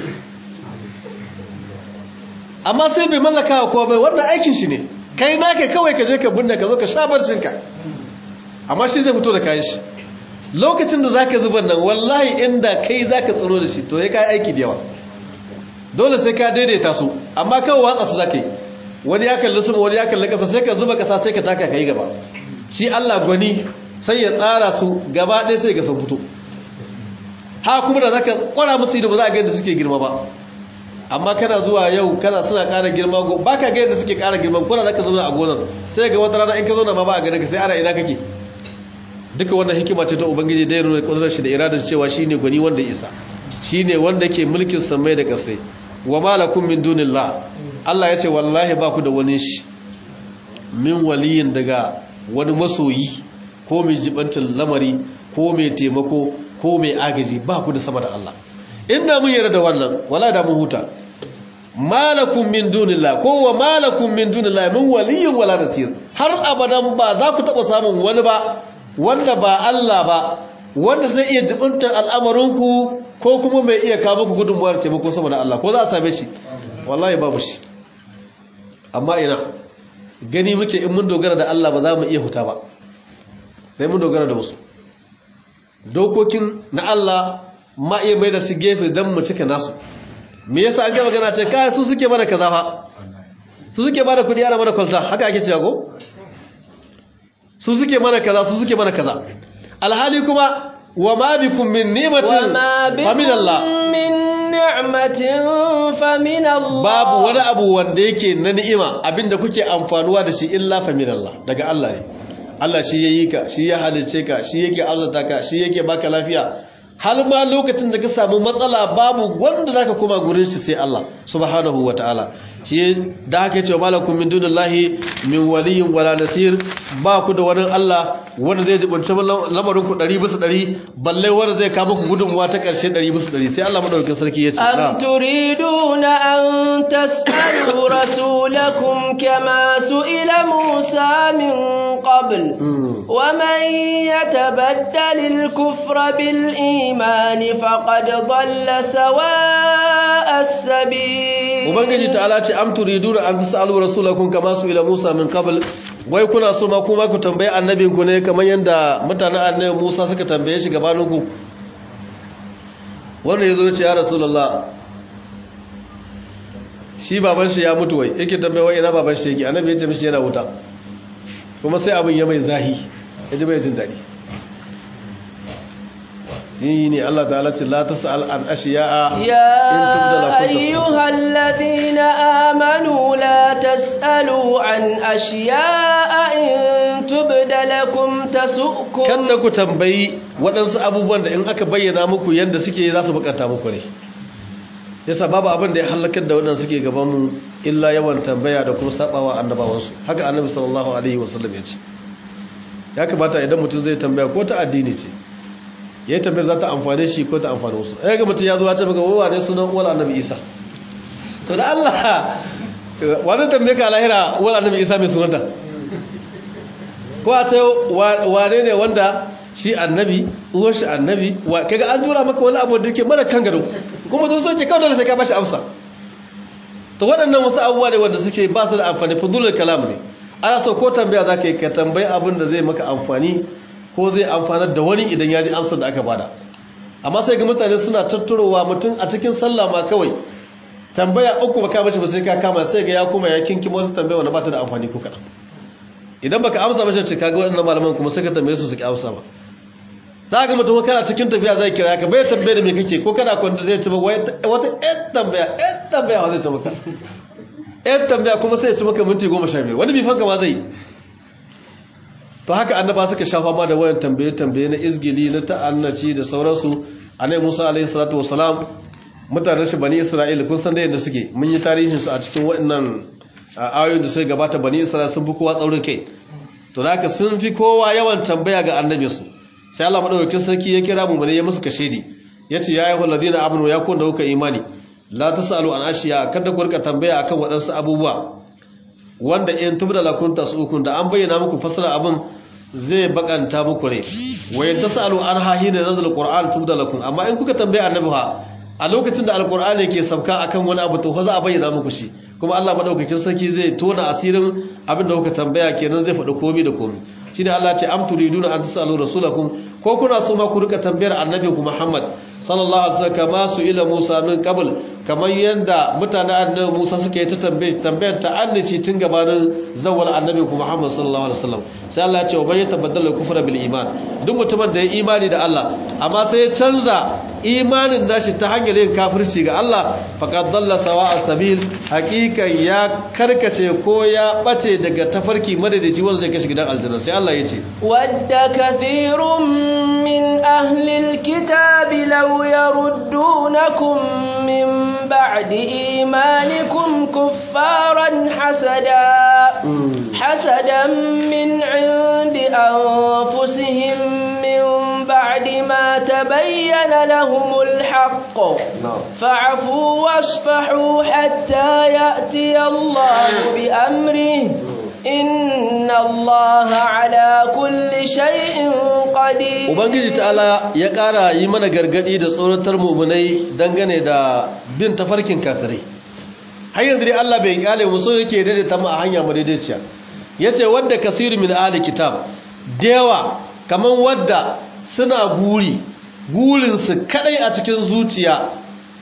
amma sai bai mallaka wa kowa bai wannan aikin shi ne kai naka kawai ka je ka binne ka zo ka sha barcinka amma shi zai fito da kayan shi lokacin da zaka zuban nan wallahi inda kai zaka tsaro da shi to ya kai aiki da yawa dole sai ka daidaita su amma kawai watsa su zaka yi wani ya kalli sama wani ya kalli kasa sai ka zuba kasa sai ka taka kai gaba shi Allah gwani sai ya tsara su gaba ɗaya sai ga sun fito ha kuma da zaka kwara musu ido ba za a ga yadda suke girma ba amma kana zuwa yau kana suna ƙara girma go baka ga yadda suke ƙara girma kuna zaka zauna a gonar sai ga wata rana in ka zauna ma ba a ganin ka sai ana ina kake duka wannan hikima ce ta ubangiji da ya nuna kudurar shi da iradar cewa shine gwani wanda ya isa shine wanda ke mulkin samai da kasai wa malakum min dunillah Allah ya ce wallahi ba ku da wani shi min waliyin daga wani masoyi ko mai jibantin lamari ko mai taimako ko mai agaji ba ku da sama da Allah inda mun yarda da wannan wala da mun huta malakum min dunillah ko wa malakum min dunillah min waliyin wala nasir har abadan ba za ku taba samun wani ba wanda ba Allah ba wanda zai iya jibintar al'amarinku ko kuma mai iya kawo muku gudunmuwar taimako sama da Allah ko za a same shi wallahi babu shi amma ina gani muke in mun dogara da Allah ba za mu iya huta ba sai mun dogara da wasu dokokin na Allah ma iya mai da su gefe don mu cika nasu me yasa an gaba gana ce kai su suke mana kaza fa su suke bada kudi ana mana kwalta haka ake cewa ko su suke mana kaza su suke mana kaza alhali kuma wa ma bikum min ni'matin fa min Allah
min ni'matin fa min Allah
babu wani abu wanda yake na ni'ima abinda kuke amfanuwa da shi illa fa min Allah daga Allah ne Allah shi yayi ka shi ya halice ka shi yake azurta ka shi yake baka lafiya har ma lokacin da ka samu matsala babu wanda zaka koma gurin shi sai Allah subhanahu wataala shi da haka yace malakum min dunillahi min waliyyin wala nasir ba ku da wani Allah wanda zai jibunta lamarin ku 100 bisa 100 balle wanda zai kawo muku gudunmuwa ta karshe 100 bisa 100 sai Allah madaukakin sarki yace
am turiduna an tas'alu rasulakum kama su'ila Musa min qabl wa man yatabaddal al-kufra bil iman faqad dhalla sawa'a as-sabil
ubangiji ta'ala ce am turiduna an tas'alu rasulakum kama su'ila Musa min qabl wai kuna so ma kuma ku tambaye annabinku ne kamar yadda mutanen annabi Musa suka tambaye shi gabaninku wanda yazo ya ce ya rasulullah shi baban shi ya mutu wai yake tambaye wai ina baban shi yake annabi ya ce mishi yana wuta kuma sai abin ya mai zahi yaji bai jin dadi shi ne Allah ta'ala ce la tas'al an ashiya'a
يا أيها الذين آمنوا لا تسألوا عن أشياء إن تبد لكم تسؤكم
kada ku tambayi waɗansu abubuwan da in aka bayyana muku yadda suke za su bukata muku ne yasa babu abin da ya halakar da waɗanda suke gaban mu illa yawan tambaya da kuma sabawa annabawansu haka annabi sallallahu alaihi wasallam ya ce ya kamata idan mutum zai tambaya ko ta addini ce ya yi tambayar za ta amfane shi ko ta amfane wasu ya ga mutum ya zo ya ce maka wawa ne sunan uwar annabi isa to da allah wani tambaye ka lahira uwar annabi isa mai sunanta ko a ce wane ne wanda shi annabi uwar shi annabi kaga an tura maka wani abu da ke mara kan gado kuma sun soke kawai da sai ka bashi amsa to waɗannan wasu abubuwa ne wanda suke ba su da amfani fudulul kalam ne ana so ko tambaya za ka yi ka tambayi abin da zai maka amfani ko zai amfanar da wani idan ya ji amsar da aka bada amma sai ga mutane suna tattarowa mutum a cikin sallah ma kawai tambaya uku baka bace ba sai ka kama sai ga ya kuma ya kinki wata tambaya wanda ba ta da amfani ko kaɗan idan baka amsa ba sai ka ga waɗannan malaman kuma sai ka tambaye su su ki amsa ba za ga mutum kana cikin tafiya zai kira ka bai tambaye da me kake ko kana kwanta zai ci wata ɗan tambaya ɗan tambaya wa zai ci maka ɗan tambaya kuma sai ya ci maka minti goma sha biyar wani bifan ma zai to haka annaba suka shafa ma da wayan tambaye-tambaye na izgili na ta'annaci da sauransu anai musa alaihi salatu wasalam mutanen shi bani isra'ila kun san da yadda suke mun yi tarihin su a cikin waɗannan ayoyin da sai gabata bani isra'ila sun fi kowa tsaurin kai to da haka sun fi kowa yawan tambaya ga annabi su sai Allah madaukakin sarki ya kira mu bane ya musu kashedi yace ya ayyuhal ladina amanu ya kun da kuka imani la tasalu an ashiya kada ku rika tambaya akan waɗansu abubuwa wanda in tubda lakum tasukun da an bayyana muku fasara abin zai bakanta muku rai wa in tasalu an hahina nazal qur'an tubda lakum amma in kuka tambaya annabi ha a lokacin da alqur'ani ke sabka akan wani abu to fa za a bayyana muku shi kuma Allah madaukakin sarki zai tona asirin abin da kuka tambaya kenan zai faɗi komai da komai shine Allah ya ce am turiduna an tasalu rasulakum ko kuna so ma ku rika tambayar annabi ku Muhammad sallallahu alaihi wasallam kama su ila Musa min qabl kamar yanda mutanen annabi Musa suka yi ta tambaye tambayar ta annaci tun gabanin zawwal annabi ku Muhammad sallallahu alaihi wasallam sai Allah ya ce wa yatabaddala kufra bil iman duk mutumin da ya imani da Allah amma sai ya canza imanin nashi ta hanyar yin kafirci ga Allah faqad dalla sawa'a sabil haqiqan ya karkace ko ya bace daga tafarki madadaci wanda zai kashi gidan aljanna sai Allah ya ce
wadda kathirun min ahli alkitabi law yaruddunakum min ba'di imanikum kuffaran hasada hasadan min 'indi anfusihim min ba'di ma tabayyana lahumul haqq fa'fu wasfahu hatta ya'ti Allah bi amrihi inna Allah ala kulli shay'in qadir
ubangiji ta'ala ya ƙara yi mana gargadi da tsoratar mu'minai dangane da bin tafarkin kafirai har yanzu dai Allah bai kyale mu so yake daidaita mu a hanya mu daidaiciya yace wadda kasiru min ahli kitab dewa kaman wadda suna guri gurin su kadai a cikin zuciya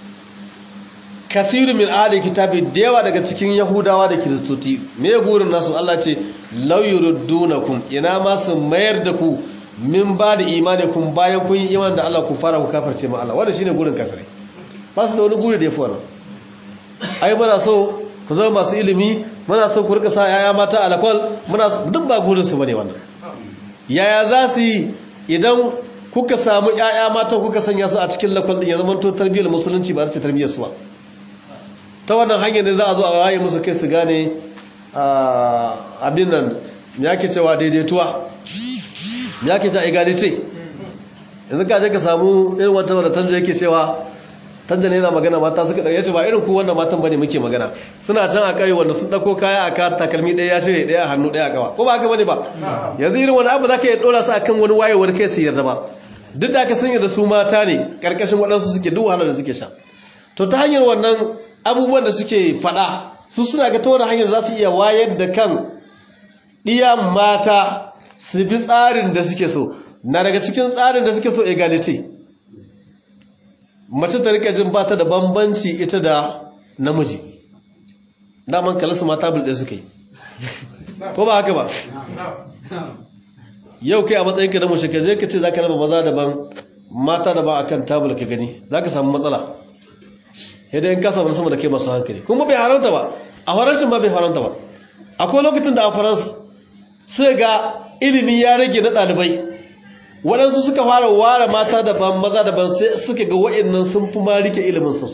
kasiru min ahli kitabi da yawa daga cikin yahudawa da kiristoci me gurin nasu Allah ce law yurdunakum ina ma su mayar da ku min ba da imani kun bayan kun yi iman da Allah ku fara ku kafirce ma Allah wanda shine gurin kafirai ba su da wani guri da yafi wannan ai muna so ku zama masu ilimi muna so ku rika sa yaya mata alakwal muna duk ba gurin su bane wannan yaya za su yi idan kuka samu yaya mata kuka sanya su a cikin lakwal din ya zama to tarbiyyar musulunci ba su tarbiyyar su ba ta wannan hanyar da za a zo a waye musu kai su gane abin nan ya ke cewa daidaituwa ya ke ta egalite yanzu ka je ka samu irin wata wadda tanja yake cewa tanja ne yana magana mata suka ɗaya ce ba irin ku wannan matan bane muke magana suna can a kai wanda sun ɗauko kaya a ka takalmi ɗaya ya cire ɗaya a hannu ɗaya a kawa ko ba haka bane ba yanzu irin wani abu za ka iya ɗora su akan wani wayewar kai su yarda ba duk da aka sanya da su mata ne ƙarƙashin waɗansu suke duk wahalar da suke sha to ta hanyar wannan abubuwan da suke fada su suna ga ta wani hanyar za su iya wayar da kan ɗiya mata su bi tsarin da suke so na daga cikin tsarin da suke so egality mace ta rika jin bata da bambanci ita da namiji daman kalasu mata bulɗe suka yi ko ba haka ba yau kai a matsayinka na mace ka je ka ce za ka raba maza daban mata daban akan tabul ka gani za ka samu matsala yadda in kasa sama da kai masu hankali kuma bai haramta ba a faranshin ba bai haramta ba akwai lokacin da a farans sai ga ilimi ya rage na ɗalibai waɗansu suka fara ware mata daban maza daban sai suka ga wa'annan sun fi ma rike ilimin sosai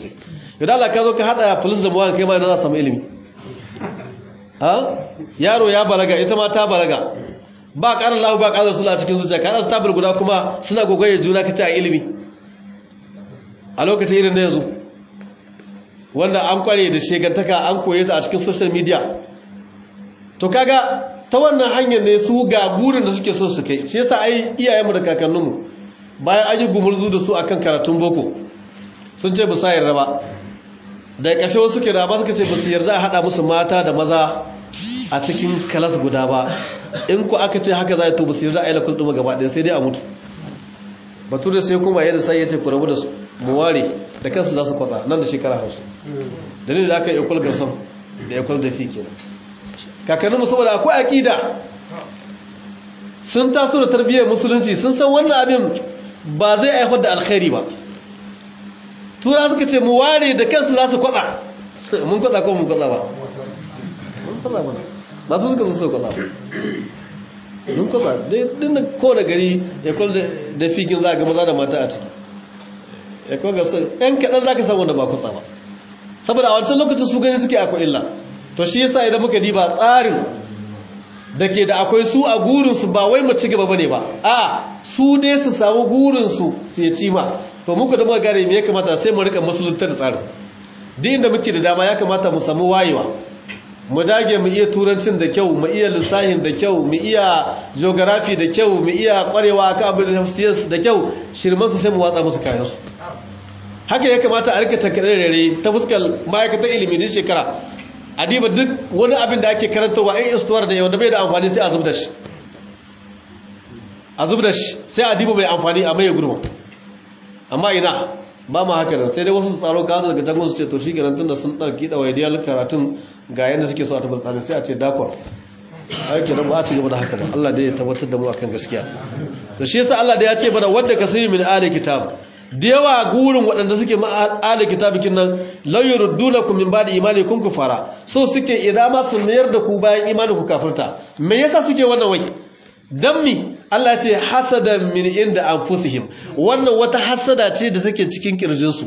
idan Allah ka zo ka hada police da muwani kai ma da za samu ilimi ha yaro ya balaga ita ma ta balaga ba ƙarar lahu ba ƙarar sula cikin zuciya ka hada tabar guda kuma suna gogoye juna ka ci a ilimi a lokacin irin da yanzu wanda an kware da shegantaka an koye ta a cikin social media to kaga ta wannan hanyar ne su ga burin da suke so su kai shi yasa ai iyayenmu da kakanninmu bayan an yi gumurzu da su akan karatun boko sun ce ba sa yarda ba da ƙashe wasu ke da ba suka ce ba su yarda a haɗa musu mata da maza a cikin kalas guda ba in ku aka ce haka za a to ba su yarda a yi lakul ɗuma gaba ɗaya sai dai a mutu batu da sai kuma yadda sai ya ce ku rabu da su mu ware da kansu za su kwatsa nan da shekara hausa dalilin da aka yi ikwal garsan da ikwal da fi kenan kakanninmu saboda akwai aƙida sun taso da tarbiyyar musulunci sun san wannan abin ba zai haifar da alkhairi ba tura suka ce mu ware da kansu za su kwatsa mun kwatsa ko mun kwatsa ba mun kwatsa ba ba su suka so kwatsa ba mun kwatsa din da kowane gari ya kwal da fikin za a ga maza da mata a ciki ya kwal ga ɗan kaɗan za ka samu wanda ba kwatsa ba saboda a wancan lokacin su gani suke akwai illa to shi yasa idan muka diba tsarin da ke da akwai su a gurinsu ba wai mu ci gaba bane ba a su dai su samu gurinsu su ya ci ma to muku da muka gane me ya kamata sai mu rika musulunta da tsarin duk inda muke da dama ya kamata mu samu wayewa mu dage mu iya turancin da kyau mu iya lissahin da kyau mu iya geography da kyau mu iya kwarewa akan abin da science da kyau shirman su sai mu watsa musu kayan su haka ya kamata a rika takarare ta fuskar ma'aikatan ilimi ne shekara adiba duk wani abin da ake karantarwa in istuwar da wanda bai da amfani sai a zub da shi a zub da shi sai a diba mai amfani a mai gurma amma ina ba ma haka nan sai dai wasu tsaro ka daga jangon su ce to shi kenan tunda sun ɗauki ɗawaidiyar karatun ga yadda suke so a tabbatar sai a ce dakon aiki nan ba a ci gaba da haka ba Allah dai ya tabbatar da mu akan gaskiya to shi yasa Allah da ya ce bana wanda ka sani min ahli kitab da yawa gurin waɗanda suke ma'ala kitabikin nan lauyar dunakun min ba da imani kun kufara so suke idan ma su mayar da ku bayan imani ku kafirta me yasa suke wannan wai dan mi Allah ce hasada min inda anfusihim wannan wata hasada ce da take cikin kirjin su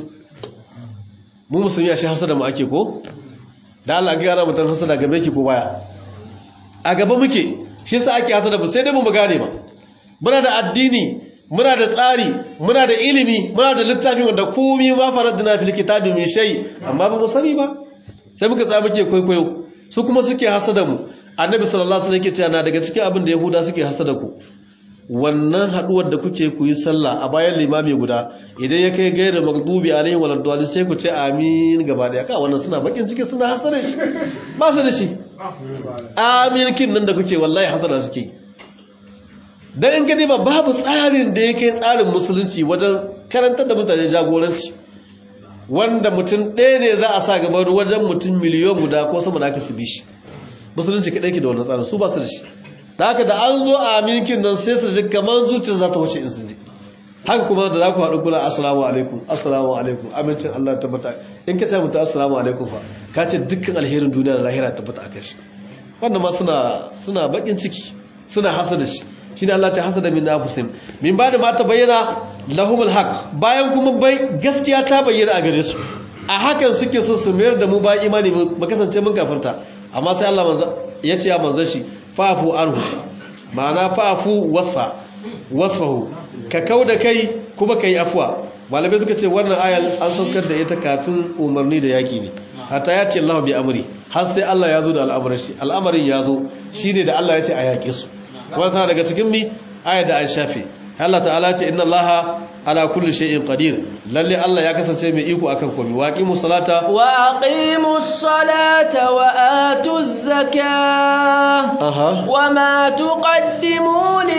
mu musulmi ashe hasada mu ake ko da Allah ga yana mutan hasada gabe ki ko baya a gaba muke shi yasa ake hasada ba sai dai mu gane ba muna da addini muna da tsari muna da ilimi muna da littafi wanda komai ma faradna fil kitabi min shay amma ba mu sani ba sai muka tsaya muke kwaikwayo su kuma suke hasada mu annabi sallallahu alaihi wasallam yake cewa na daga cikin abin da yahuda suke hasada ku wannan haduwar da kuke ku yi sallah a bayan limami guda idan ya kai gairar magdubi alaihi wa radwali sai ku ce amin gaba daya ka wannan suna bakin ciki suna hasada shi ba su da shi amin kin nan da kuke wallahi hasada suke yi don in gani ba babu tsarin da ya kai tsarin musulunci wajen karantar da mutane jagoranci wanda mutum ɗaya ne za a sa gaban wajen mutum miliyon guda ko sama da aka su bi shi musulunci kaɗai ke da wannan tsarin su ba su da shi da haka da an zo a aminkin nan sai su ji kamar zuciyar za ta wuce in sun ji haka kuma da za ku haɗu kula assalamu alaikum assalamu alaikum amincin Allah tabbata in ka ce mutu assalamu alaikum fa ka ce dukkan alherin duniya da lahira tabbata a kai shi wannan ma suna suna bakin ciki suna hasada shi shine Allah ta hasada min anfusihim min ba da ma ta bayyana lahumul haq bayan kuma bai gaskiya ta bayyana a gare su a hakan suke so su mayar da mu ba imani mu kasance mun kafirta amma sai Allah manzo ya ce ya manzo shi fa'fu anhu ma'ana fa'fu wasfa wasfahu ka kauda kai kuma kai afwa malamai suka ce wannan ayal an saukar da ita kafin umarni da yaki ne hatta ya ce Allah bi amri har sai Allah ya zo da al'amarin shi al'amarin ya zo shine da Allah ya ce a yaƙe su wannan daga cikin mi ayat da an shafe Allah ta'ala ce inna Allah ala kulli shay'in qadir lalle Allah ya kasance mai iko akan komai wa aqimus salata
wa aqimus salata wa atuz zakah
aha
wa ma tuqaddimu li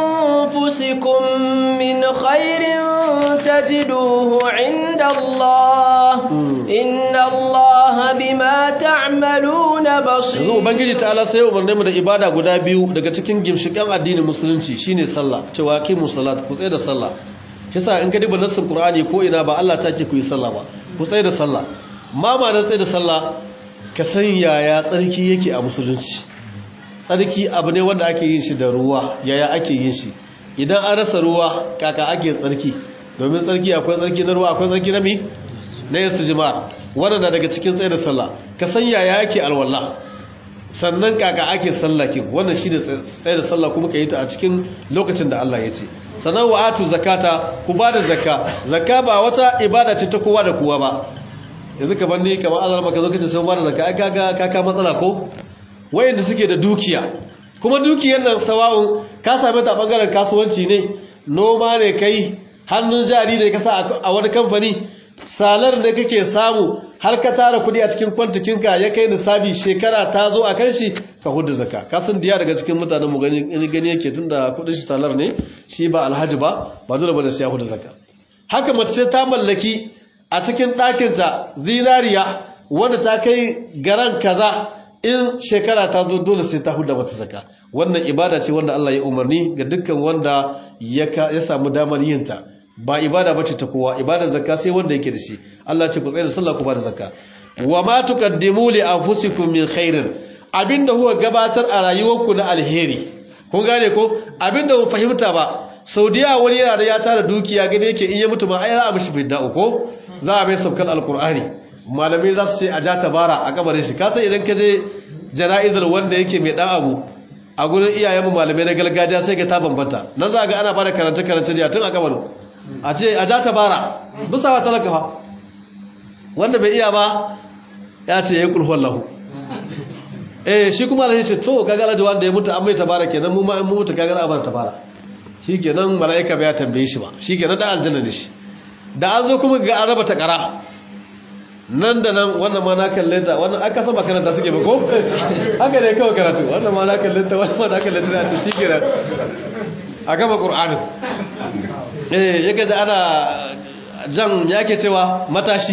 anfusikum min khairin tajiduhu 'inda Allah inna Allah bima ta'maluna basir
yanzu ubangiji ta'ala sai umarne mu da ibada guda biyu daga cikin gimshikan addinin musulunci shine sallah cewa aqimus salat ku tsaye da sallah kisa in ka diba nassin qur'ani ko ina ba Allah take ku yi sallah ba ku tsaye da sallah ma ma na tsaye da sallah ka san yaya tsarki yake a musulunci tsarki abu ne wanda ake yin shi da ruwa yaya ake yin shi idan an rasa ruwa kaka ake tsarki domin tsarki akwai tsarki na ruwa akwai tsarki na mi na istijmar wannan daga cikin tsaye da sallah ka san yaya yake alwala sannan kaka ake sallakin wannan shi da tsaye da sallah kuma ka yi ta a cikin lokacin da Allah ya ce sannan wa atu zakata ku ba da zakka zakka ba wata ibada ce ta kowa da kowa ba yanzu ka bandi kamar Allah maka zo kace sai ba da zakka ai kaga kaka matsala ko wayanda suke da dukiya kuma dukiyar nan sawa'un ka same ta bangaren kasuwanci ne noma ne kai hannun jari ne ka sa a wani kamfani salar ne kake samu har ka tara kudi a cikin kwantikinka ya kai nisabi shekara ta zo a kan shi ka hudu zaka ka san diya daga cikin mutanen mu gani gani yake tunda kudin shi salar ne shi ba alhaji ba ba dole bane sai ya hudu zaka haka mace ta mallaki a cikin ɗakinta zinariya wanda ta kai garan kaza in shekara ta zo dole sai ta huda mata zaka wannan ibada ce wanda Allah ya umarni ga dukkan wanda ya samu damar yin ta ba ibada bace ta kowa ibada zakka sai wanda yake da shi Allah ce ku tsaya da sallah ku ba da zakka wa ma tuqaddimu li anfusikum min khairin abinda huwa gabatar a rayuwarku na alheri kun gane ko abinda ku fahimta ba saudiya wani yana da ya tara dukiya gane yake in ya mutu ma ai za a mishi bidda ko za a mai sabkan alqur'ani malamai za su ce a ja tabara a kabarin shi kasan idan ka je jana'izar wanda yake mai dan abu a gurin iyayenmu malamai na gargajiya sai ga ta bambanta nan za ga ana bada karanta karanta jiya tun a kabarin a ce a ja tabara bisa wa talaka fa wanda bai iya ba ya ce ya yi kulhuwan lahu eh shi kuma alhaji ce to kaga alhaji wanda ya mutu an mai tabara kenan mu ma in mu mutu kaga za a bar tabara shi kenan mala'ika bai ya tambaye shi ba shi kenan da aljanna da shi da an zo kuma ga an raba takara nan da nan wannan ma na kalle ta wannan aka san makaranta suke ba ko haka ne kawai karatu wannan ma na kalle ta wannan ma na kalle ta to shi kenan a gaba qur'anin eh yake da ana jan yake cewa matashi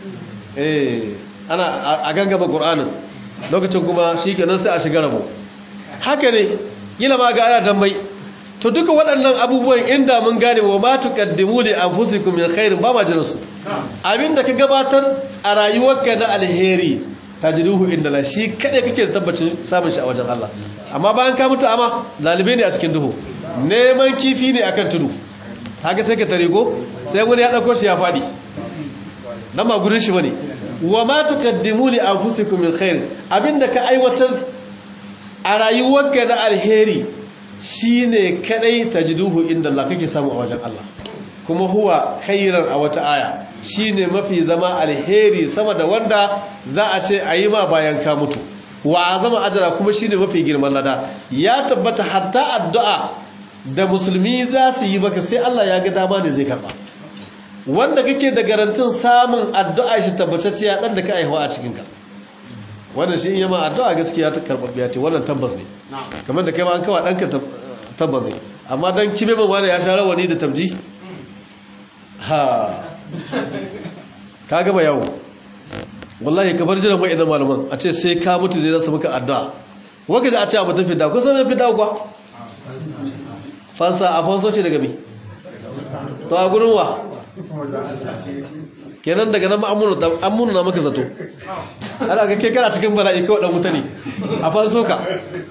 eh ana a gangaba qur'anin lokacin kuma shi kenan sai a shiga rabo haka ne kila ma ga ana dambai to duka waɗannan abubuwan inda mun gane wa ma tuqaddimu li anfusikum min khairin ba ma jinsu abinda ka gabatar a rayuwarka na alheri tajruhu inda la shi kada kake da tabbacin samun shi a wajen Allah amma bayan ka mutu amma lalibe ne a cikin duhu neman kifi ne akan tudu haka sai ka tare go sai wani ya dauko shi ya fadi dan ba gurin shi bane wa ma tuqaddimu li anfusikum min khairin abinda ka aiwatar a rayuwarka na alheri shi ne kadai tajiduhu inda Allah kake samu a wajen Allah kuma huwa khairan a wata aya shi ne mafi zama alheri sama da wanda za a ce a yi ma bayan ka mutu wa azama ajara kuma shi ne mafi girman lada ya tabbata hatta addu'a da musulmi za su yi maka sai Allah ya ga dama ne zai karba wanda kake da garantin samun addu'a shi tabbatacciya dan da ka aihuwa a cikinka wannan shi yama addu'a gaskiya ta karbabbiya ce wannan tabbas ne kamar da kai ma an kawa danka tabbas ne amma dan kibe man wani ya sha rawani da tabji ha ka gaba yawo wallahi ka bar jiran wa'idan malaman a ce sai ka mutu zai zasu maka addu'a waka da a ce abu ta fida ko sai fida kuwa fansa a fanso ce daga me to a gurin wa kenan daga nan ma'amunu na maka zato ana ga kekara cikin bala'i kawai dan wuta ne a fanso ka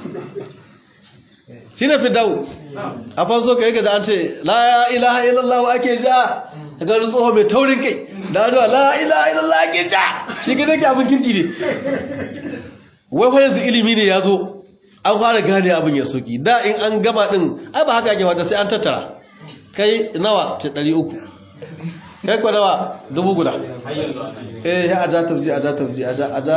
shi ne fidawo a fanso ka yi da an ce la ilaha illallah ake ja a ganin tsoho mai taurin kai da aduwa la ilaha illallah ake ja shi ga nake abin kirki ne wai fa yanzu ilimi ne ya zo an fara gane abin ya soki da in an gama din ai ba haka ake fata sai an tattara kai nawa ta ɗari uku kai kwa nawa dubu guda eh ya aja tarji aja tarji aja aja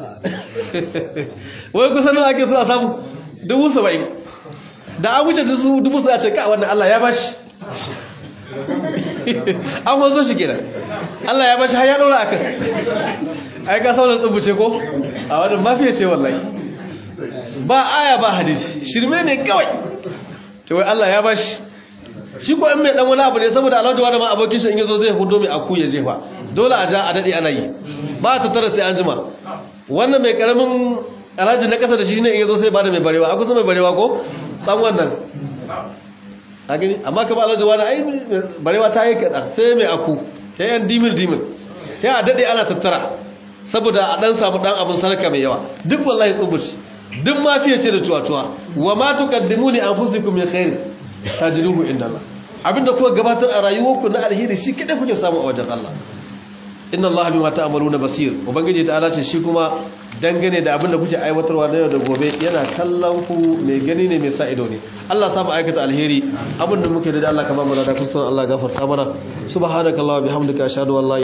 wai kusa nawa ake so a samu dubu saba'in da an wuce su dubu su a ce ka wannan Allah ya bashi an wanzo shi kenan Allah ya bashi har ya ɗora akan ai ka sauran tsubuce ko a wannan mafiya ce wallahi ba aya ba hadisi shirme ne kawai to wai Allah ya bashi shi ko in mai dan wani abu ne saboda Allah da ma abokin shi in yazo zai hudo mai aku ya jefa dole a ja a dade ana yi ba ta tara sai an jima wannan mai karamin alhaji na kasa da shi ne in yazo sai ba da mai barewa aku sai mai barewa ko san wannan a gani amma kamar alhaji wani ai barewa ta yi kaɗan sai mai aku ya yan dimil dimil ya a dade ana tattara saboda a dan samu dan abin sarka mai yawa duk wallahi tsubuci duk mafiya ce da tuwatuwa wa ma tuqaddimu li anfusikum min khair tajiduhu inda Allah abinda kuka gabatar a rayuwarku na alheri shi kada kuke samu a wajen Allah inna allaha bima ta'maluna basir ubangiji ta'ala ce shi kuma dangane da abin da kuke aiwatarwa na yau da gobe yana kallon ku mai gani ne mai sa ido ne Allah sa mu aikata alheri abin da muke da Allah ka ba mu da kuskure Allah gafarta mana subhanakallahumma bihamdika ashhadu an la